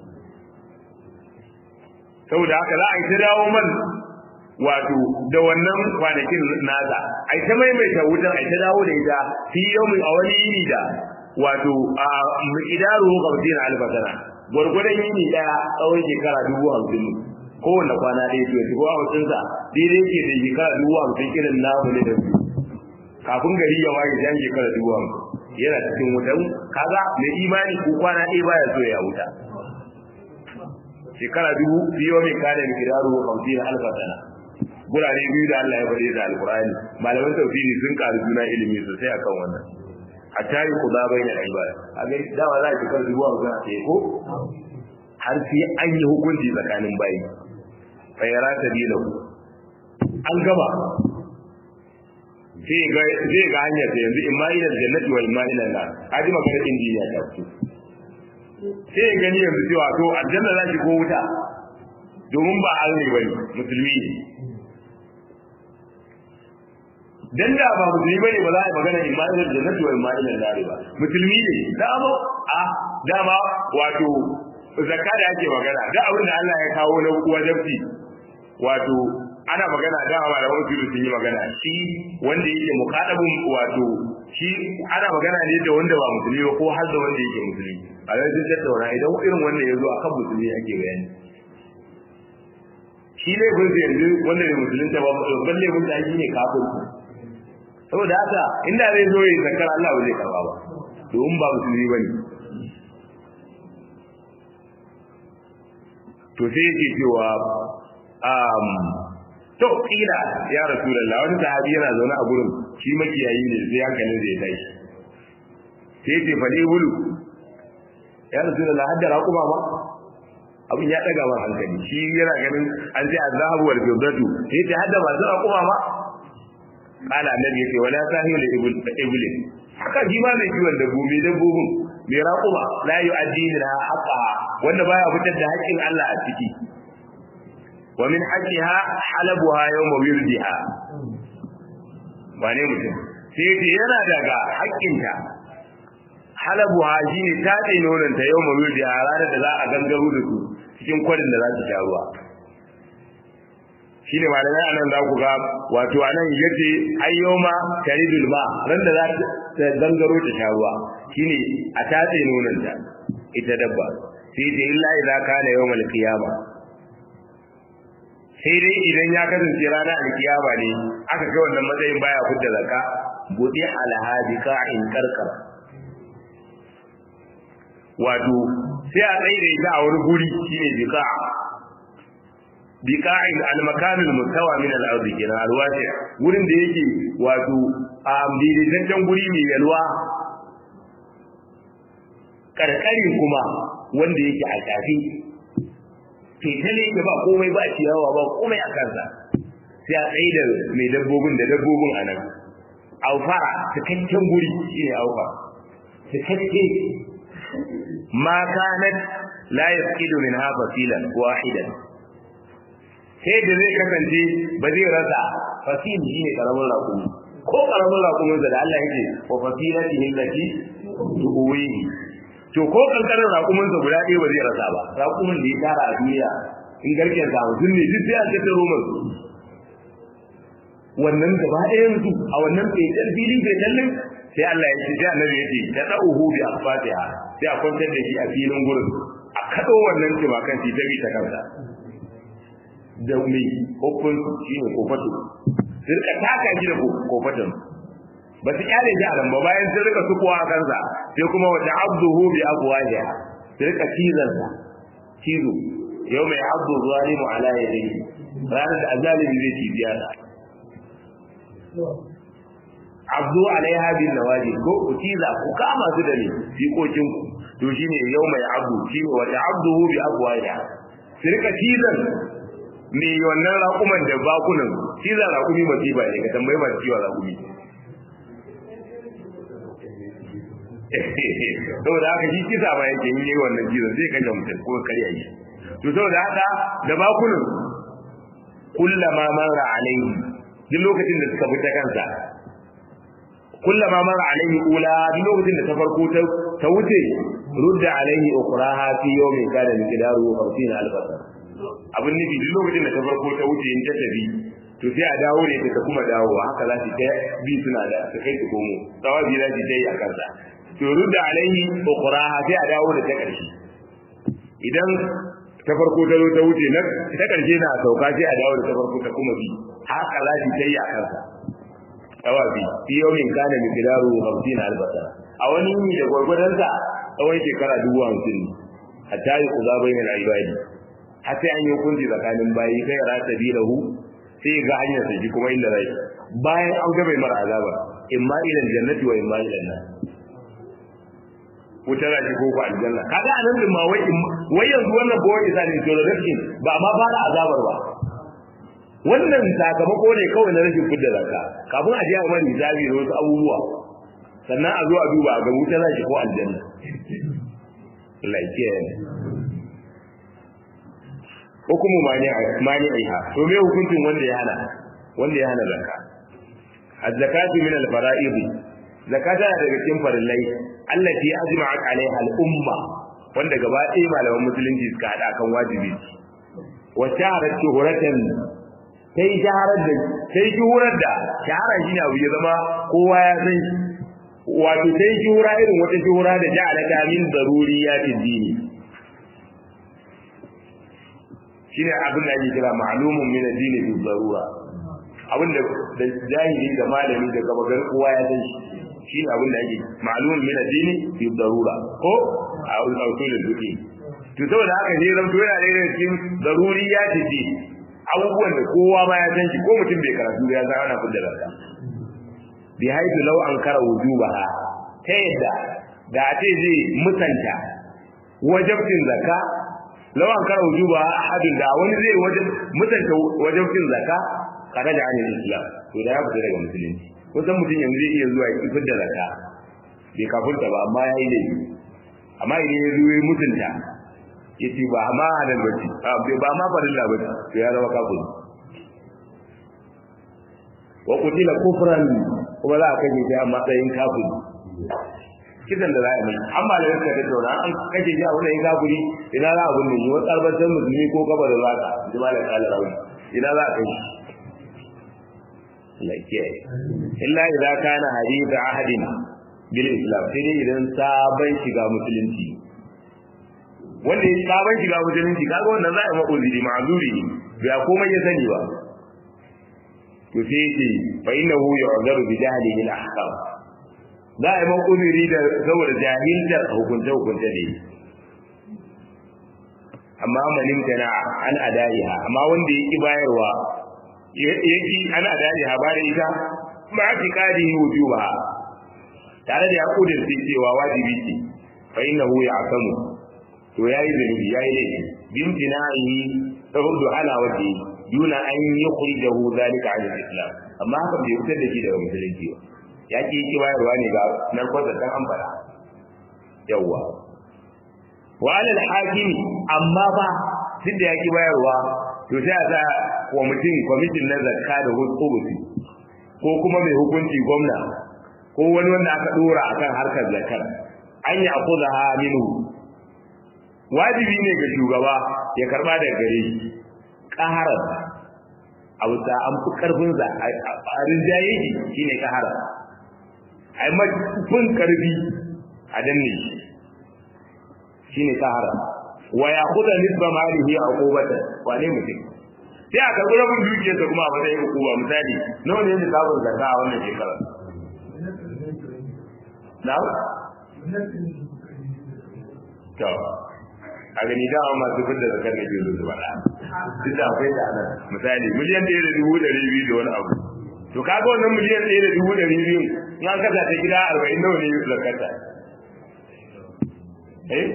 saboda haka za a yi ta dawo man wato da wannan kwanakin nasa a ta maimaita wutar a ta dawo da ita fi yawmin a wani yini da wato a miqdaruhu 50 alf sana gwargwadon yini daya tsawon shekara dubu hamsin kowanne kwana ɗaya to ko a wasinsa daidai ke da shekara dubu hamsin irin namu ne da su kafin gari ya waye jan shekara dubu hamsin yana cikin wutan kaga mai imani ko kwana ɗaya baya so ya wuta shekara dubu biyo mai kada mai kidaru hamsin alfa sana gurare biyu da Allah ya faɗe da alkur'ani malaman tafsiri sun karu juna ilimi sosai akan wannan hatta yi kuza bai na ibada a ga dawa za a shekara dubu hamsin a ce ko har sai an yi hukunci tsakanin bayi fa yara sabilahu an gaba zai ga zai ga hanyar da yanzu in ma ila jannati wa in ma ila nar kaji magana injiniya ta fito sai ya gani yanzu cewa to aljanna za ki ko wuta domin ba Allah bane musulmi ne dan da ba musulmi bane ba za a yi magana in ma ila jannati wa in ma ila nar ba musulmi ne dama a dama wato zakka da ake magana da abin da Allah ya kawo na wajabci wato ana magana da malaman usul sun yi magana shi wanda yake muqaddabun wato shi ana magana ne da wanda ba musulmi ba ko har da wanda yake musulmi a yanzu sun tattauna idan irin wanda ya zo akan musulmi ake bayani shi ne kun yanzu wanda ne musulunta ba babban laifin da shi ne kafin saboda haka inda zai zo yi zakar Allah ba zai karba ba domin ba musulmi bane to sai yake cewa um to kila ya rasulullah wani sahabi yana zaune a gurin shi makiyayi ne sai hankalin zai tashi sai ce fa bulu ya rasulullah hadda raquma ba abin ya daga man hankali shi yana ganin an ce azhabu wal fiddatu sai ce hadda masu raquma ba kala annabi yace wala sahilu ibul ibul haka shi ma mai kiwon dabbobi dabbobin mai raquma la yu'addi min haqqa wanda baya fitar da haƙƙin Allah a ciki wa min haqqiha halabuha yawma wirdiha wane mutum sai yace yana daga haƙƙinta halabuha shine tatse nonanta yawma wirdiha ranar da za a gangaro da su cikin kwarin da za su sha ruwa shine malamai anan za ku ga wato anan yace ayyoma taridul ma ran da za ta gangaro ta sha ruwa shine a tatse nonon ta ita dabba sai dai illa idza kana yawmal qiyama sai dai idan ya kasance ranar alkiyama ne aka kai wannan matsayin baya fudda zakka budi alhadi ka'in karkar wato sai a tsaye da ita a wani guri shine bika'a biqa'in al-makanul mustawa min al-ardi kenan alwasi wurin da yake wato a daidaitaccen guri mai yalwa karkarin kuma wanda yake a tafi fitale da ba komai ba ciyawa ba komai a kansa sai a tsaye da mai dabbobin da dabbobin a nan aufara cikakken guri shine aufa cikakke ma kanat la yasqidu minha fasilan wahidan sai da zai kasance ba zai rasa fasil shi ne karamin rakumi ko karamin rakumin da Allah yake wa fasilati hillati tuwi to ko kankanin rakumin sa guda ɗaya ba zai rasa ba rakumin da ya tara a duniya in garken sa mutum ne duk sai a ce roman wannan gaba ɗayan su a wannan fetar filin fetalin sai Allah ya ce sai annabi ya ce ta da'uhu bi asfatiha sai a kwantar da shi a filin gurin a kado wannan timakan shi ta bi ta kansa da mai hukun shi ne kofato sun rika taka shi da kofaton ba su kyale shi a nan ba bayan sun rika sukuwa a kansa sai kuma wata abduhu bi abwahiha sun rika cizon sa cizo yau mai abdu zalimu ala yadayhi ranar da azalimi zai ci biya da abdu alaiha bin nawaji ko ku ciza ku kama su da ne jikokin ku to shine yau mai abdu shine wata abduhu bi abwahiha su rika cizon me wannan raƙuman da bakunan shi za raƙumi masifa ne ka tambayi masu ciwon raƙumi saboda haka shi kisa ma yake yi wannan cizon zai kashe mutum ko karya shi to saboda haka da bakunan kullama marra alaihi duk lokacin da suka fita kansa kullama marra alaihi ula duk lokacin da ta farko ta wuce rudda alaihi ukraha fi yawmin kana miqdaru 50 albasar abin nufi duk lokacin da ta farko ta wuce in ta tafi to sai a dawo ne ta kuma dawowa haka za su ta bi suna da su kai su komo tsawabi za su ta yi a kansa to rudda alaihi ukhraha sai a dawo da ta karshe idan ta farko ta zo ta wuce na ta karshe na sauka sai a dawo da ta farko ta kuma bi haka za su ta yi a kansa tsawabi fi yawmin kana miqdaru 50 albasa a wani yini da gwargwadonsa tsawon shekara dubu hamsin hatta yi kuza bainal ibadi har sai an yi hukunci tsakanin bayi sai ya rata bi lahu sai ga hanyar sa kuma inda zai bayan an ga bai mara azaba imma ila jannati wa imma ila nar wuta za ki koko aljanna kaga anan din ma wai wai yanzu wannan ba wai isani to da rashin ba ma fara azabar ba wannan sakamako ne kawai na rashin fidda zakka kafin a je a mani hisabi da wasu abubuwa sannan a zo a duba ga wuta za ki ko aljanna like hukumu mani aiha to me hukuncin wanda ya hana wanda ya hana zakka az-zakatu min al-fara'id zakata daga cikin farillai allati ajma'at alaiha al-umma wanda gaba ɗaya malaman musulunci suka haɗa kan wajibi wa shaharar shuhuratan sai shaharar da sai shuhurar da shahara shi abu ya zama kowa ya san wato sai shuhura irin wata shuhura da ja'alaka min daruriyatin dini shine abin da ake kira ma'lumun min ad-dini bi darura abin da jahili da malami da gaba gar kowa ya san shi shine abin da ake ma'lumun min ad-dini bi darura ko a usul al-fiqh to saboda haka ne zan yana da irin cikin daruriyatin dini abubuwan da kowa ma ya san shi ko mutum bai karatu ya san ana kudda zakka bi haidu law an kara wujubaha ta yadda da a ce zai musanta wajabtin zakka law an kara wujubaha ahadin da wani zai wajab musanta wajabtin zakka kada da anil islam to da ya fita daga musulunci kusan mutum yanzu zai iya zuwa ya fitar da zakka bai kafurta ba amma ya yi laifi amma idan ya zo ya mutunta yace ba ma halal bace ba ma farilla bace to ya zama kafiri wa qutila kufran kuma za a kaje shi a matsayin kafiri kidan da za a yi amma da yake da tauna an kaje shi a wannan kafiri ina za a bunne shi wani albatar musulmi ko kaba da zaka jama'a da kala rawi ina za a kai shi lafiya illa idza kana hadith ahadin bil islam sai dai idan sabon shiga musulunci wanda ya sabon shiga musulunci kaga wannan za a yi makuziri ma'azuri ne bai komai ya sani ba to sai yace fa innahu yu'zaru bi jahlihi al-ahkam za a yi makuziri da saboda jahiltar hukunce hukunce ne amma manin tana an adaiha amma wanda yake bayarwa yake an adaiha ba da ita ma fi kadi wujuba tare da ya kudirce cewa wajibi ce fa innahu ya'tamu to yayi zunubi yayi laifi bimtina'i saboda ala waje duna an yi khurijahu zalika an islam amma haka bai fitar da shi daga musulunci ba ya ki yi bayarwa ne ga narkon da an fara yawwa wa alal hakim amma ba duk da ya ki bayarwa to sai a sa wa mutum kwamitin na zakka da hukumuti ko kuma mai hukunci gwamna ko wani wanda aka dora akan harkar zakkar an yi akuzaha minhu wajibi ne ga shugaba ya karba daga gare shi ƙaharar a wuta an fi ƙarfin za a rinjaye shi shine ƙaharar a yi mafin ƙarfi a danne shi shine ƙaharar wa ya kuda nisba malihi a kubata wane mutum sai a karɓi rabin dukiyarsa kuma a matsayin hukuma misali nawa ne ne sabon zakka a wannan shekarar na? to a gani dama masu fidda zakar da ke zo su faɗa duk da akwai da nan misali miliyan ɗaya da dubu ɗari biyu da wani abu to kaga wannan miliyan ɗaya da dubu ɗari biyu in an kasa ta gida arba'in nawa ne zakarta eh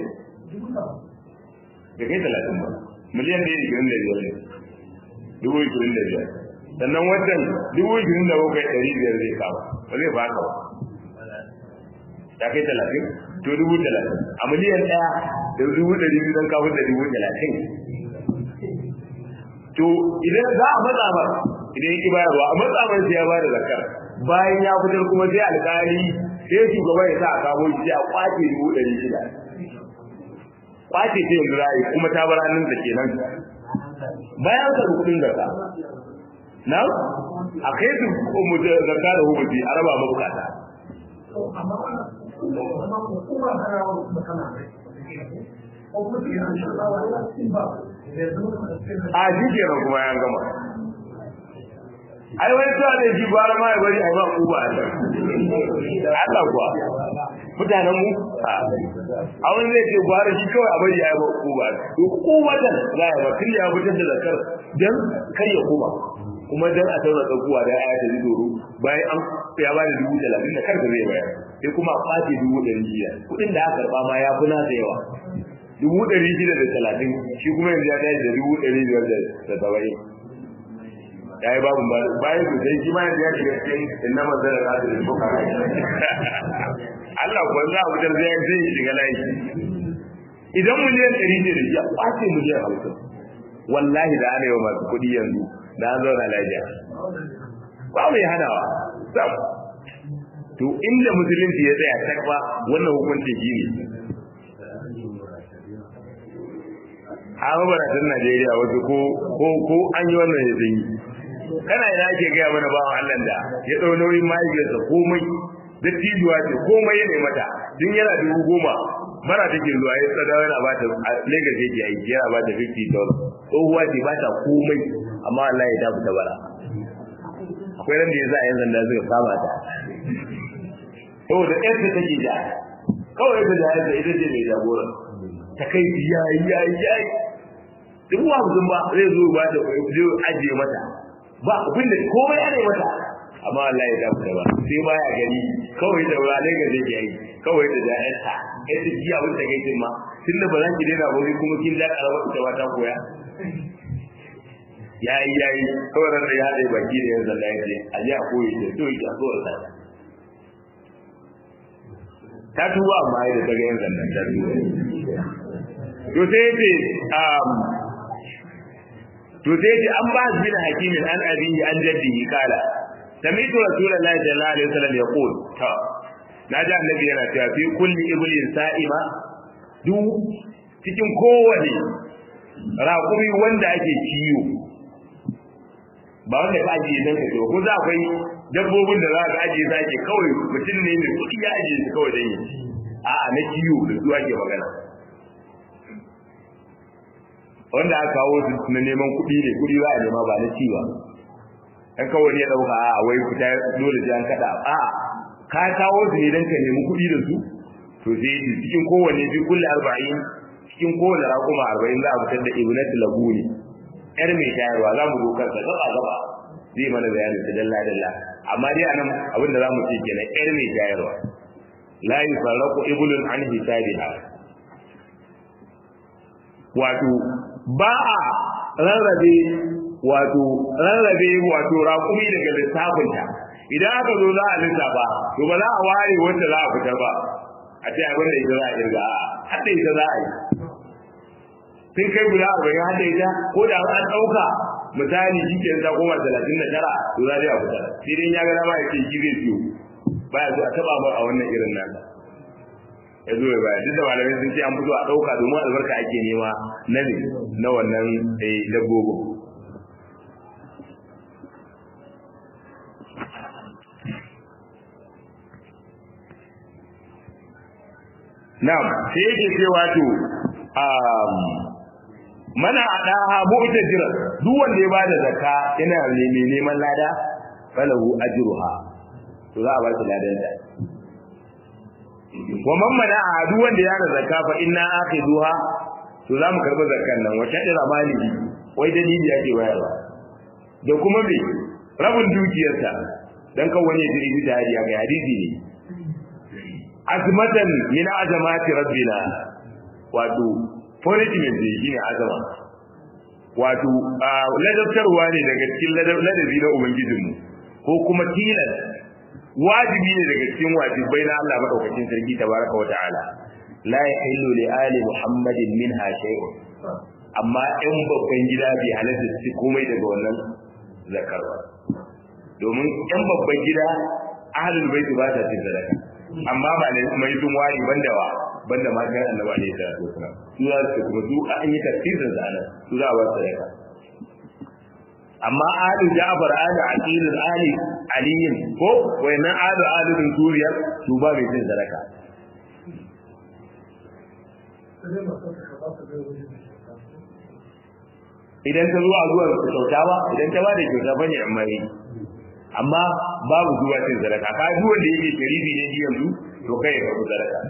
da kai talatin ba miliyan ɗaya da ishirin da biyar ne dubu ishirin da biyar sannan wancan dubu ishirin da bakwai ɗari biyar zai kama ba zai ba ka ba ya kai talatin to dubu talatin a miliyan ɗaya da dubu ɗari biyu don kafin da dubu talatin to idan za a matsa ba idan yake bayarwa a matsa ba sai ya ba da zakar bayan ya fitar kuma sai alƙali sai shugaba ya sa a kawo shi sai a kwace dubu ɗari shida kwace ce yanzu ra'ayi kuma ta bar hannun da kenan bayan ka kuɗin zakka na a kai su mu zakka da hukunci a raba mabukata a shi kenan kuma ya gama ai wani tuwa ne shi bara ma ya bari a yi ba ku ba a can Allah kuwa mutanen mu a wani zai ce gwara shi kawai a bari a yi ba ku ba to ku wajen za a yi ba tun ya fitar da zakar don kar ya koma kuma dan a tauna tsakuwa da aya ta ji doro bayan an ya ba da dubu talatin da karka zai bayar sai kuma a kwace dubu ɗari biyar kuɗin da aka karɓa ma ya fi nasa yawa dubu ɗari shida da talatin shi kuma yanzu ya tashi da dubu ɗari biyar da saba'in ya yi babu bayan su sai shi ma yanzu ya shiga cikin inna manzara da asirin buka Allah kuwa za a fitar zai zai shiga layi idan miliyan ɗari ne da shi a kwace miliyan hamsin wallahi da ana yi wa masu kuɗi yanzu da an zauna lafiya ba mai hanawa sam to inda musulunci ya tsaya takwa wannan hukuncin shi ne a mabaratan Najeriya wasu ko ko ko an yi wannan ya zanyi kana ina ake gaya mana bawan Allah da ya ɗau nauyin mahaifiyarsa komai da tijuwa ce komai ya mata din yana dubu goma mara take zuwa ya tsada yana ba ta a Lagos yake aiki yana ba ta 50 dollars tsohuwa ce ba ta komai amma Allah ya dafu ta bara akwai ran da ya za a yan zanda suka kama ta saboda ɗan ta take da kawai ta da ita ce mai jagora ta kai yayi yayi yayi duk wa mutum ba zai zo ba da zai ajiye mata ba abin da komai ana mata amma Allah ya dafu ta ba sai baya gani kawai da wurare ga zai yi kawai da jayanta ita ji abin da kai ma tunda ba za ki daina ba kuma kin da karama ita ba ta koya yayi yayi kawai da ya haɗe baki da yanzu Allah ya ce a ji a koyi da to ki a so ta ta tuba amma da ta ga yanzu nan ta tuba to sai ce um to sai ce an ba bin hakimin an abihi an jaddihi kala sami'tu rasulullahi sallallahu alaihi wasallam yaqul ta naji annabi yana cewa fi kulli iblin sa'ima duk cikin kowane raƙumi wanda ake ciwo ba wanda ka ajiye dan ka ciwo ko za akwai dabbobin da za ka ajiye za ke kawai mutum ne mai kuɗi ya ajiye su kawai dan yi a'a na ciwo da su ake magana wanda aka kawo su na neman kuɗi ne kuɗi za a nema ba na ci ba dan kawai ya dauka a wai fita dole sai an kada a ka kawo su ne dan ka nemi kuɗi da su to sai cikin kowanne bi kulli 40 cikin kowanne raƙuma 40 za a fitar da ibnatu labuni yar mai tayarwa za mu zo kansa gaba gaba zai mana bayanin ta dalla dalla amma dai anan abin da za mu ce kenan yar mai tayarwa la yufarraqu iblun an hisabiha wato ba a rarrabe wato rarrabe wato raƙumi daga lissafinta idan aka zo za a lissafa to ba za a ware wanda za a fitar ba a ce abin da ita za a kirga a hadda ita za a yi sun kai guda arba'in hadda ita ko da an ɗauka misali shi ke ta koma talatin da tara to za a fitar sai dai ya ga dama ya ce shi zai siyo baya zo a taɓa ba a wannan irin nan ya zo ya baya duk da malamai sun ce an fito a ɗauka domin albarka ake nema na ne na wannan dabbobin Na'am, sai yake cewa to um mana adaha mu'tajira duk wanda ya bada zakka yana neman neman lada falahu ajruha to za a ba shi ladan da wa man mana duk wanda ya da zakka fa inna akhiduha to za mu karba zakkan nan wata dira maliki wai dalili yake bayarwa da kuma me rabin dukiyarsa dan kan wani ya jiri da hadiya ga hadisi ne azmatan min azamati rabbina wato punishment ne shine azama wato ladabtarwa ne daga cikin ladabi na ubangijinmu ko kuma tilas wajibi ne daga cikin wajibai na Allah madaukakin sarki tabaraka wa ta'ala la yahillu li ali muhammadin minha shay'un amma in babban gida bai halatta su komai daga wannan zakarwa domin in babban gida ahlul bait ba ta cin sadaka amma ba ne mai sun wari banda wa banda ma kan annabi alaihi salatu wasalam su za su kuma su an yi tafsirin da anan su za a ba sadaka amma alu ja'far alu aqil ali aliyin ko wayannan alu alu din suriya su ba mai cin sadaka idan ta zuwa zuwa kyauta ba idan ta ba da kyauta bane amma yi amma babu zuwa cin sadaka ka ji wanda yake sharifi ne ji yanzu to kai ya karbi sadaka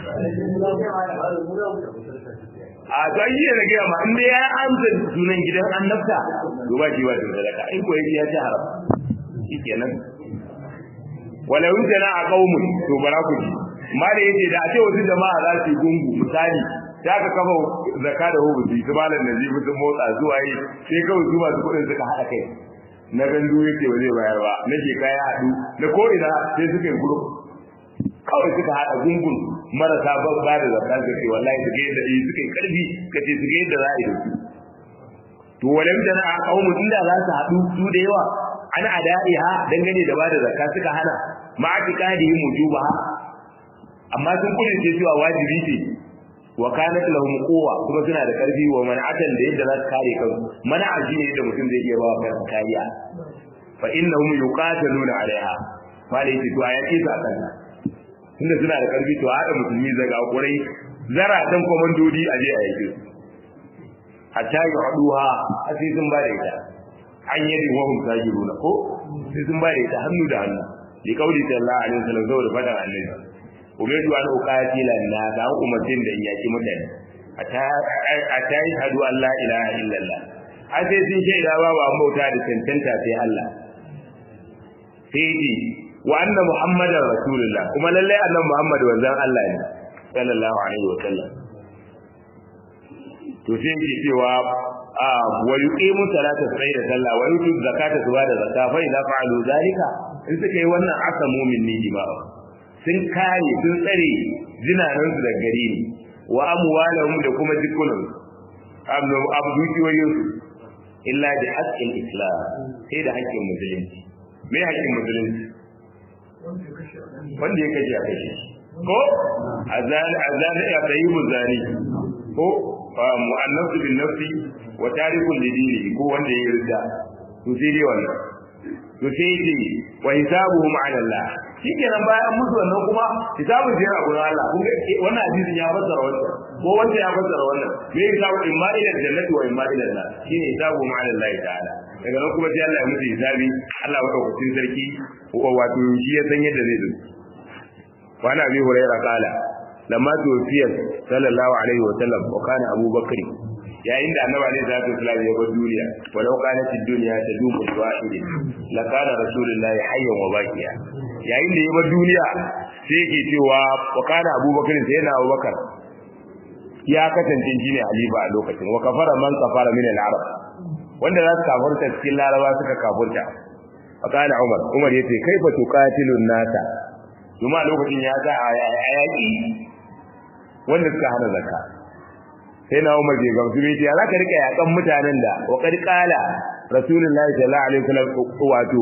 a to ai yana ga ma inda ya amsa sunan gidan annabta to ba shi ba cin sadaka in ko ya ci haram shikenan wala wujana a qaumun to bara ku ji mala yace da a ce wasu jama'a za su yi gungu misali sai aka kafa zakka da hubuti su malam nazifi sun motsa zuwa yi sai kawai su masu kuɗin suka haɗa kai na gandu yake ba zai bayar ba na ke kaya haɗu na ko ina sai suka yi group kawai suka haɗa gungun marasa ban ba da zakka suka ce wallahi suka yi da yi suka yi karfi ka ce suka yi da za a yi da su to walam da a kaumu inda za su haɗu su da yawa an ada'iha dangane da ba da zakka suka hana ma'atikadihi mujubaha amma sun kudin cewa wajibi ce wa kanat lahum quwwa kuma suna da karfi wa man'atan da yadda za su kare kansu mana'a shine yadda mutum zai iya ba kansa kariya fa innahum yuqataluna alaiha malai ce to ayati su akan tunda suna da karfi to haɗa musulmi zaga kurai zara dan komandodi a je a yake hatta yi haduha sai sun ba da ita an yadda wahum sajiruna ko sai sun ba da ita hannu da hannu li kauli sallallahu alaihi wasallam saboda fadan annabi umedu an uqatila na da umatin da yaki mutane ata yi hadu Allah ilaha illallah a sai sun shaida ba ba bauta da tantanta sai Allah sai ji wa anna muhammadar rasulullah kuma lalle annan muhammad wanzan Allah ne sallallahu alaihi wasallam to sai ji cewa wa yuqimu salata sai da sallah wa yutu zakata su da zakka fa idza fa'alu zalika in suka yi wannan asamu minni jima'a sun kare sun tsare jinanan su da gare ni wa amwalahum da kuma jikunan abdu abdukiyoyin su illa bi haqqil islam sai da haƙƙin musulunci me haƙƙin musulunci wanda ya kashe a kashe ko azan azan ya tayyibu zani ko mu'annasu bin nafsi wa tarikun lidini ko wanda ya yarda to sai dai wannan to sai dai wa hisabuhum ala Allah shikenan bayan musu wannan kuma hisabun sai a gurin Allah kun ga wannan hadisin ya fassara wannan ko wanda ya fassara wannan me hisabu imma ila jannati wa imma ila Allah shine hisabuhum ala Allah ta'ala daga nan kuma sai Allah ya musu hisabi Allah wa daukakin sarki wato shi ya san yadda zai zo wa ana bi hurairah kala lamma tuwfiya sallallahu alaihi wa sallam wa kana Abu Bakr yayin da Annabi alaihi salatu wasallam ya bar duniya walau kanat ad-dunya tadumu wahidin la kana rasulullahi hayyan wa baqiya yayin da ya bar duniya sai yake cewa wa kana Abu Bakr sai yana Abu Bakar ya kasance shi ne halifa a lokacin wa kafara man kafara min al-arab wanda za su kafurta cikin laraba suka kafurta fa kana Umar Umar yace kaifa tuqatilun nasa kuma lokacin ya sa a yaƙi wanda suka hana zakka sai na Umar bai gamsu bai ya zaka rika yakan mutanen da wa qad qala rasulullahi sallallahu alaihi wasallam wato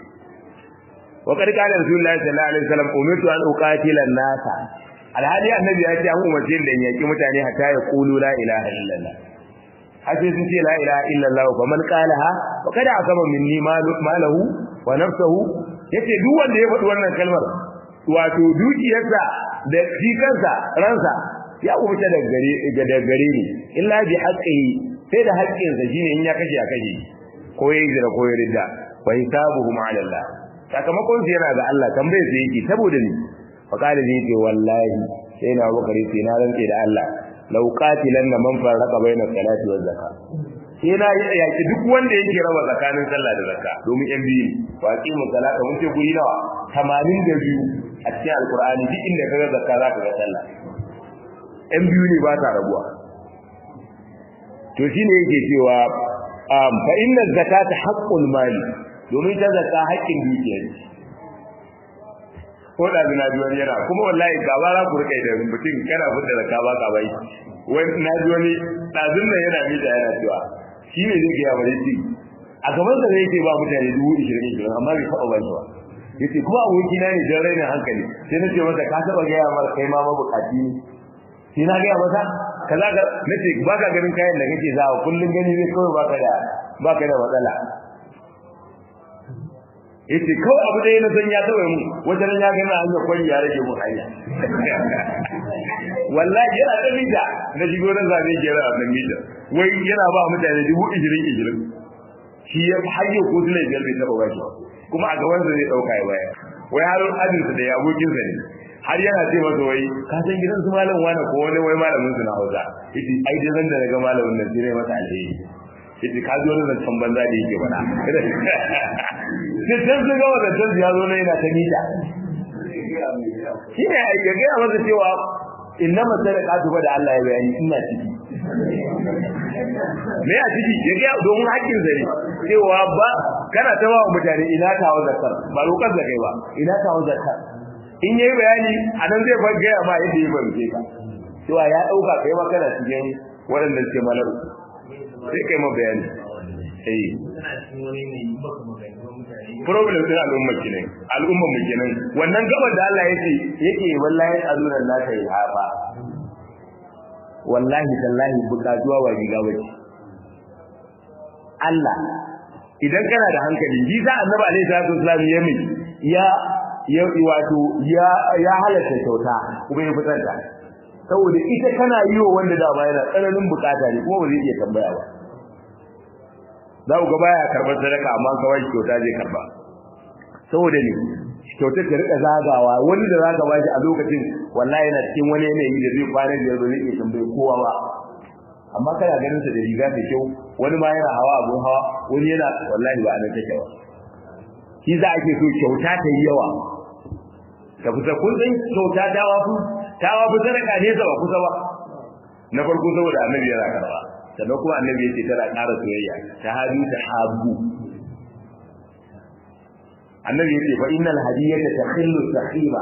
wa qad qala rasulullahi sallallahu alaihi wasallam umirtu an uqatila an-nasa alhali annabi ya ce an umarce da yaki mutane hatta ya qulu la ilaha illallah har sai sun ce la ilaha illallah fa man qalaha wa kada asama minni malahu wa nafsuhu yace duk wanda ya faɗi wannan kalmar wato dukiyarsa da shi kansa ransa ya kubuta daga gare daga gare ni illa bi haqqihi sai da haƙƙinsa shine in ya kashe a kashe ko yayi zira ko yayi ridda wa hisabuhum ala Allah sakamakon su yana ga Allah tambaye su yake saboda ni fa kala ni ce wallahi sai na bakari sai na rantse da Allah law qatilan man farraqa baina salati wa zakat sai na yaki duk wanda yake raba tsakanin sallah da zakka domin yan biyu wa aqimu salata mun ce guri nawa 82 a cikin alqur'ani duk inda kaga zakka zaka ga sallah yan biyu ne ba ta rabuwa to shine yake cewa fa inna zakata haqqul mali domin ta zakka haƙƙin dukiya ne ko da na ji wani yana kuma wallahi gaba za ku rika da mutum kana fitar da zakka ba ka bai wani na ji wani ɗazun nan yana mita yana cewa shi ne zai gaya wani ci a gaban sa zai ce ba mutane dubu ishirin ishirin amma bai taɓa ban ba yace kuma aboki na ne don rainin hankali sai na ce masa ka taɓa gaya mara kai ma mabukaci ne sai na gaya masa kaza ka nace ba ka ganin kayan da kake zawa kullum gani zai kawai baka da baka da matsala yace kawai abu ɗaya na san ya taɓa mu wajen ya gani a hanyar kwari ya rage mun hanya wallahi yana da mita na shigo na zabe gera a nan mita wai yana ba mutane dubu ishirin ishirin shi ya hayyo ko su biyar bai taɓa ba shi kuma a gaban sa zai ɗauka ya baya wai har ajinsa da ya abokinsa ne har yana ce masa wai ka san gidan su malam wani ko wani wai malamin su na Hausa yace ai dai zan da daga malamin nan sai masa alheri yace ka zo nan san banza da yake bana sai dan su ga wannan dan ya zo ne yana ta mita shine ya ga masa cewa innama sadaqatu ba da Allah ya bayani ina ciki me a ciki ya ga domin hakkin zare cewa ba kana ta wa mutane ina kawo zakar ba lokacin da kai ba ina kawo zakar in yayi bayani anan zai bar gaya ma yadda ya fahimce ka cewa ya dauka kai ma kana cikin waɗanda suke malar sai kai ma bayani eh problem din al'umma kenan al'umma mu kenan wannan gaban da Allah yake yake wallahi azuna la ta yi hafa wallahi tallahi bukatuwa ba riga bace Allah idan kana da hankali ji za annabi alaihi salatu wasallam ya mai ya ya wato ya ya halatta kyauta kuma ya fitar da saboda ita kana yi wa wanda da yana tsananin bukata ne kuma ba zai iya tambaya ba za ku ga baya karɓar sadaka amma kawai kyauta zai karba saboda ne kyauta ta rika zagawa wani da zaka bashi a lokacin wallahi yana cikin wani yanayi da zai kwana biyar ba zai iya tambaye kowa ba amma kana ganin sa da riga da kyau wani ma yana hawa abun hawa wani yana wallahi ba nan take ba shi za ake so kyauta ta yi yawa ta kusa kun san kyauta ta wafu ta wafu sadaka ne ba kusa ba na farko saboda annabi yana karba sannan kuma annabi yace tana ƙara soyayya ta hadu ta habu annabi yace fa innal hadiyata takhillu sahima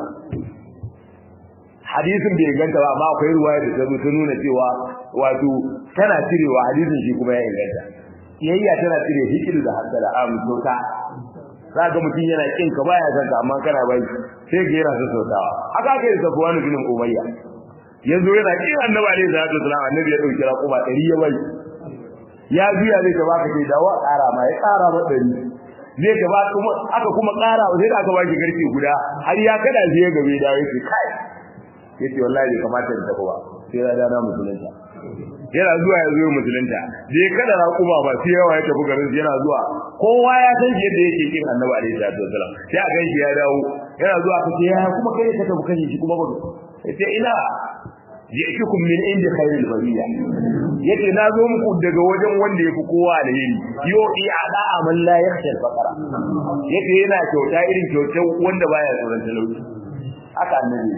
hadisin bai ganta ba amma akwai ruwaya da ta zo ta nuna cewa wato tana cirewa hadisin shi kuma ya inganta kiyayya tana cire hikilu da hasala am tota za ga mutum yana kin ka baya san ka amma kana bai sai ga yana sassautawa haka kai da Safwan bin Umayya yanzu yana kin annabi alaihi salatu wasallam annabi ya dauki raƙuma 100 ya bai ya juya zai ka baka sai dawo ƙara ma ya ƙara ma 100 zai ka ba kuma aka kuma ƙara sai da aka baki garke guda har ya kada sai ya gabe da yake kai yace wallahi bai kamata da tafi ba sai ya dana musulunta yana zuwa ya zo musulunta je kada raƙuma ba sai yawa ya tafi garin yana zuwa kowa ya san yadda yake kin annabi alaihi salatu wasallam sai a ganshi ya dawo yana zuwa ka ce ya kuma kai ka tafi kan shi kuma ba yace ina ji'tukum min indi khairil bariya yace na zo muku daga wajen wanda yafi kowa da yiri yo i ada amal la yakhsha al-faqra yace yana kyauta irin kyautar wanda baya tsoron talauci haka annabi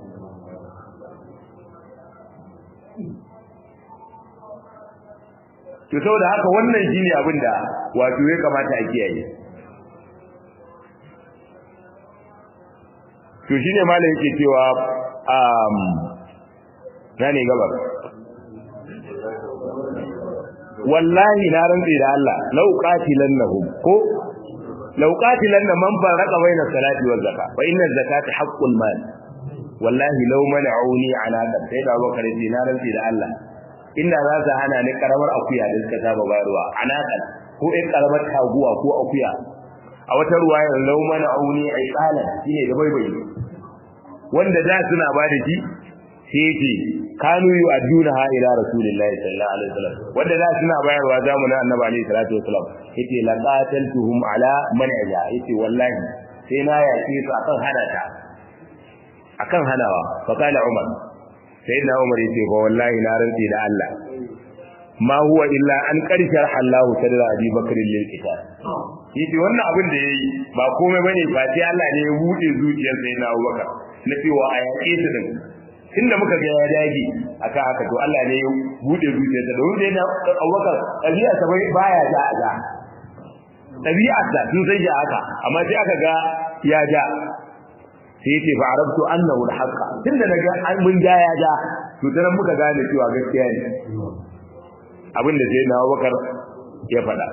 to saboda haka wannan shine abin da wato ya kamata a kiyaye to shine malam yake cewa um nane gaba wallahi na rantsi da Allah law qatilannahum ko law qatilanna man farqa baina salati wa zakat fa inna zakata haqqul mal wallahi law mana'uni ala sai da bakare na rantsi da Allah inda za su hana ni karamar akuya da suka saba bayarwa anakan ko ɗan karamar taguwa ko akuya a wata ruwayar law mana'uni aiqalan shine da baibai wanda da suna ba da shi sai yake kanu yu adduna ha ila rasulillahi sallallahu alaihi wasallam wanda da suna bayarwa zamanin annabi alaihi salatu wasallam yace laqataltuhum ala man'iha yace wallahi sai na yace su akan hana ta akan hanawa fa kana umar sai na umar yace fa wallahi na rantsi da Allah ma huwa illa an karshar Allah sadra Abi Bakr lil kitab yace wannan abin da yayi ba komai bane ba sai Allah ne ya bude zuciyar sai na Abubakar na cewa a yaƙe su din tunda muka ga ya dage aka haka to Allah ne ya bude zuciyarsa da wanda yana Abubakar ɗabi'a sa bai baya ja a ja ɗabi'a sa sun sai ja haka amma sai aka ga ya ja sai yace fa arabtu annahu al-haqqa tunda naga an mun ja ya ja to dan muka gane cewa gaskiya ne abin da sai na Abubakar ya faɗa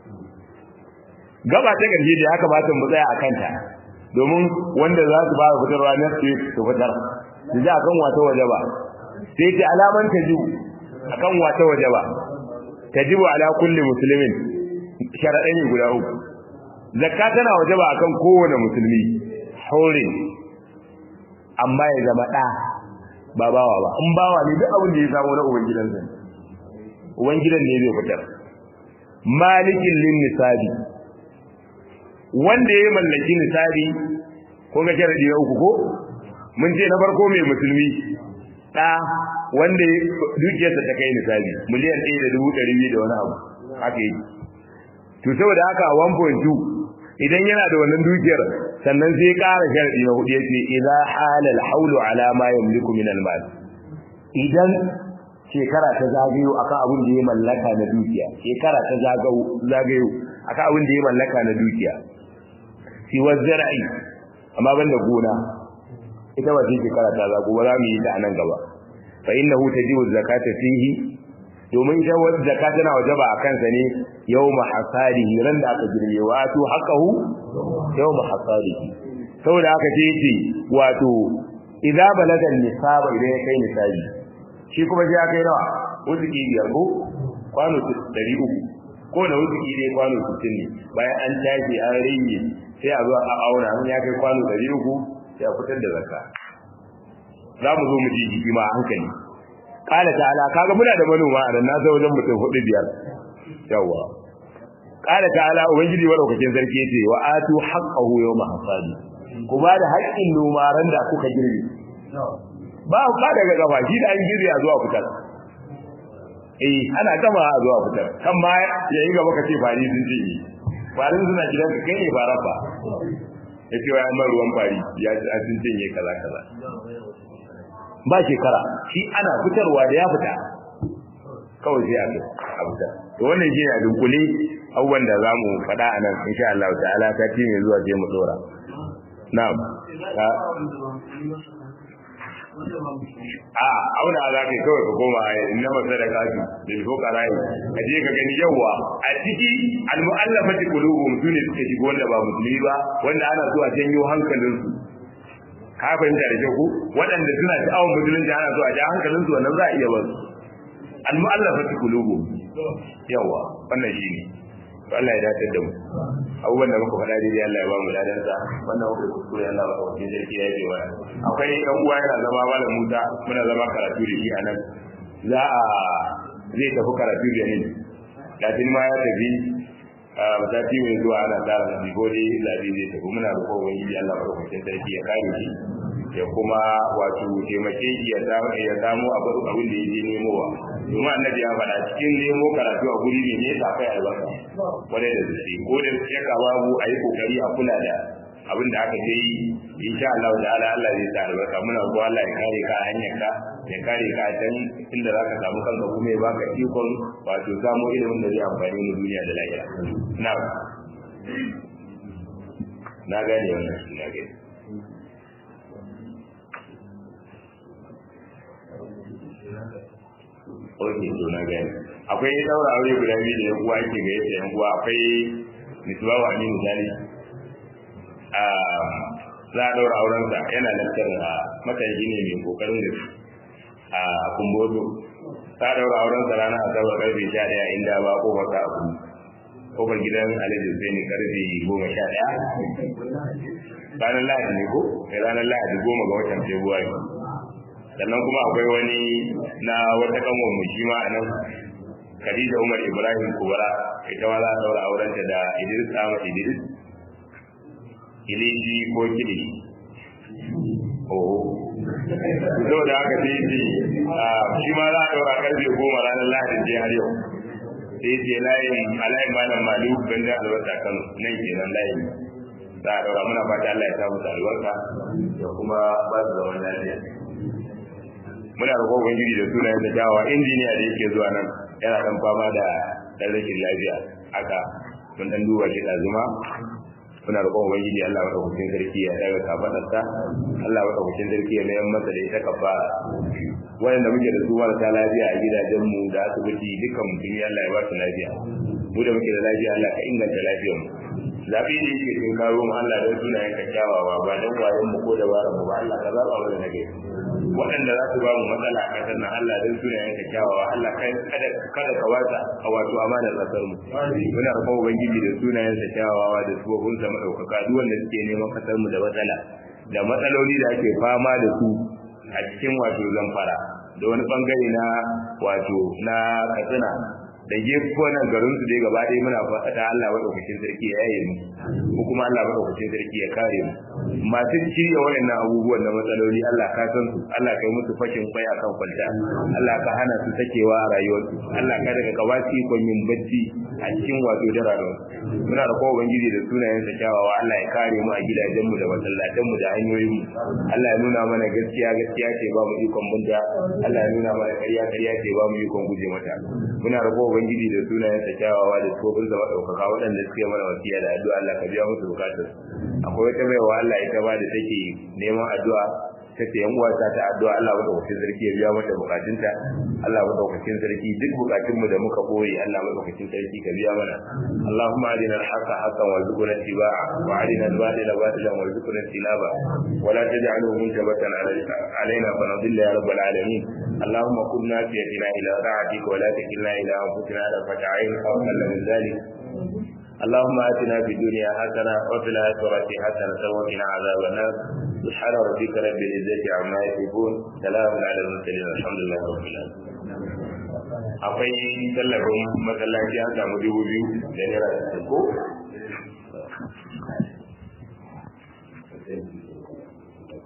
gaba ta ƙarshe da ya kamata mu tsaya a kanta domin wanda za su fara fitarwa na su su fitar su ji akan wata waje ba sai ce alaman ta ji akan wata waje ba ta ji ala kulli musulmin sharaɗai ne guda uku zakka tana waje ba akan kowane musulmi haurin amma ya zama ɗa ba bawa ba in bawa ne duk abin da ya samu na ubangidansa ubangidan ne zai fitar malikin lin nisabi wanda ya mallaki nisabi ko ga sharadi na uku ko mun ce na farko mai musulmi da wanda dukiyarsa ta kai nisabi miliyan 1 da dubu ɗari biyu da wani abu haka yi to saboda haka 1.2 idan yana da wannan dukiyar sannan sai ƙara sharadi na hudu yace idza halal haulu ala ma yamliku min al-mal idan shekara ta zagayo akan abin da ya mallaka na dukiya shekara ta zagayo akan abin da ya mallaka na dukiya fi wazzara'i amma banda gona ita ba take karata za ku ba za mu yi ta nan gaba fa innahu tajibu zakata fihi domin ita wata zakata tana wajaba a kansa ne yawma hasadihi ran da aka girbe wato haqahu yawma hasadihi saboda haka ce yace wato idza balaga nisaba idan ya kai nisabi shi kuma sai ya kai nawa wuzuki biyar ko kwano ɗari uku ko da wuzuki dai kwano sittin ne bayan an tashi an rage sai a zo a auna in ya kai kwano ɗari uku sai a fitar da zakka za mu zo mu ji jiki ma hankali kala ta'ala kaga muna da manoma a nan na zo wajen mutum hudu biyar yawa kala ta'ala ubangiji madaukakin sarki yace wa atu haqqahu yawma hasadi ku ba da haƙƙin nomaran da kuka girbe ba ba daga gaba shi da an girbe a zuwa fitar eh ana gama a zuwa fitar kan ma ya yi gaba ka ce fari sun ce yi farin suna gidan ka kai ne ba rafa ya ce wa yamma ruwan fari ya ci sun cinye kaza kaza ba shekara shi ana fitarwa da ya fita kawai sai a a fitar to wannan shi ne a dunkule abubuwan da za mu faɗa a nan insha Allah ta'ala ta ci mai zuwa je mu dora na'am a auna za ka kawai ka koma inna masa da kafi da ko karai ka je ka gani yawa a ciki almu'allafati qulubuhum sune suke shigo wanda ba musulmi ba wanda ana so a janyo hankalin su ka fahimta da kyau waɗanda suna sha'awar musulunci ana so a ja hankalin su wannan za a iya ba su almu'allafati qulubuhum yawa wannan shine to Allah ya dace da mu abubuwan da muka faɗa daidai Allah ya ba mu ladansa wannan muka kuskure Allah ba kawai sarki ya yi wa akwai ɗan uwa yana zama malam Musa muna zama karatu da shi a nan za a zai tafi karatu da ni latin ma ya tafi a sati mai zuwa ana tsara na bigode zabi zai tafi muna da kowa yi Allah ba kawai sarki ya kare shi ya kuma wato taimake shi ya samu ya samu abin da ya je nemowa domin annabi ya faɗa cikin nemo karatu a guri ne ne akwai albarka kwarai da gaske ko da shakka babu a yi kokari a kula da abin da aka ce yi insha Allah ta'ala Allah zai sa albarka muna ko Allah ya kare ka a hanyar ka ya kare ka a can inda zaka samu kanka kuma ya baka ikon wato samu ilimin da zai amfani mu duniya da lahira na na gane wannan na gane Oke, to na gani. Akwai daura aure guda biyu da yan uwa yake ga yadda yan uwa akwai misbahu aminu misali. za a daura aurensa yana lantar a matashi ne mai kokarin da a kumbodo. Za a daura aurensa ranar asabar karfe sha ɗaya inda ba kofar ta abu. Kofar gidan Alhaji Hussaini karfe goma sha ɗaya. Ranar Lahadi ne ko? Ranar Lahadi goma ga watan Fabrairu. sannan kuma akwai wani na wata kanwar mu shi ma a nan Khadija Umar Ibrahim Kubara ita ma za a daura aurenta da Idris Ahmad Idris Iliji ko Kili oh so da aka ce shi shi ma za a daura karfe goma ranar Lahadin je har yau sai ce layin alayin malam Malu Banda Albasa Kano nan kenan layin za a daura muna fata Allah ya samu albarka da kuma ba su zaman lafiya muna roƙon ubangiji da sunayen da dawa injiniya da yake zuwa nan yana dan fama da dan rashin lafiya haka mun dan duba shi da zuma muna roƙon ubangiji Allah madaukakin sarki ya daga kafadarsa Allah madaukakin sarki ya mayar masa da ita kafara wanda muke da su marasa lafiya a gidajen mu da asibiti dukkan mutum Allah ya ba su lafiya mu da muke da lafiya Allah ka inganta lafiyar mu zaɓi da yake cikin karo mu Allah don sunayen ka kyawawa ba don wayon mu ko dabaran mu ba Allah ka zaɓa mana nage waɗanda za su ba mu matsala a ƙasar nan Allah don sunayen ka kyawawa Allah kada kada ka wata a wato amanar ƙasar mu muna roƙon ubangiji da sunayen sa kyawawa da sufofin sa madaukaka duk wanda suke neman ƙasar mu da matsala da matsaloli da ake fama da su a cikin wato zamfara da wani bangare na wato na katsina da gefunan garin su dai gaba ɗaya muna fata Allah madaukakin sarki ya yaye mu ko kuma Allah madaukakin sarki ya kare mu masu shirya wayannan abubuwan na matsaloli Allah ka san su Allah kai musu fashin kwai akan kwalta Allah ka hana su takewa a rayuwarsu Allah ka daga kawaci kon yin bacci a cikin wato dararo muna da kowa ubangiji da sunayen sa kyawawa Allah ya kare mu a gidajen mu da masallatan mu da hanyoyin mu Allah ya nuna mana gaskiya gaskiya ce ba mu ikon bunta Allah ya nuna mana ƙarya ƙarya ce ba mu ikon guje mata muna da kowa ubangiji da sunayen sa kyawawa da tsofin zama ɗaukaka waɗanda suke mana wasiya da addu'a Allah ka biya musu bukatar akwai wata baiwa Allah ita ba da take neman addu'a tace yan uwa ta ta addu'a Allah madaukakin sarki ya biya mata bukatunta Allah madaukakin sarki duk bukatun mu da muka boye Allah madaukakin sarki ka biya mana Allahumma arina al-haqqa haqqan warzuqna ittiba'a wa arina al-batila batilan warzuqna ijtinaba wa la taj'alhu munjabatan alaina fa nadilla ya rabbal alamin اللهم كن نافيتنا الى طاعتك ولا تكلنا الى انفسنا طرفة عين او اقل من ذلك اللهم اتنا في الدنيا حسنه وفي الاخره حسنه وقنا عذاب النار سبحان ربك رب العزه عما يصفون سلام على المرسلين الحمد لله رب العالمين akwai tallafin masallaci an samu dubu biyu da naira ko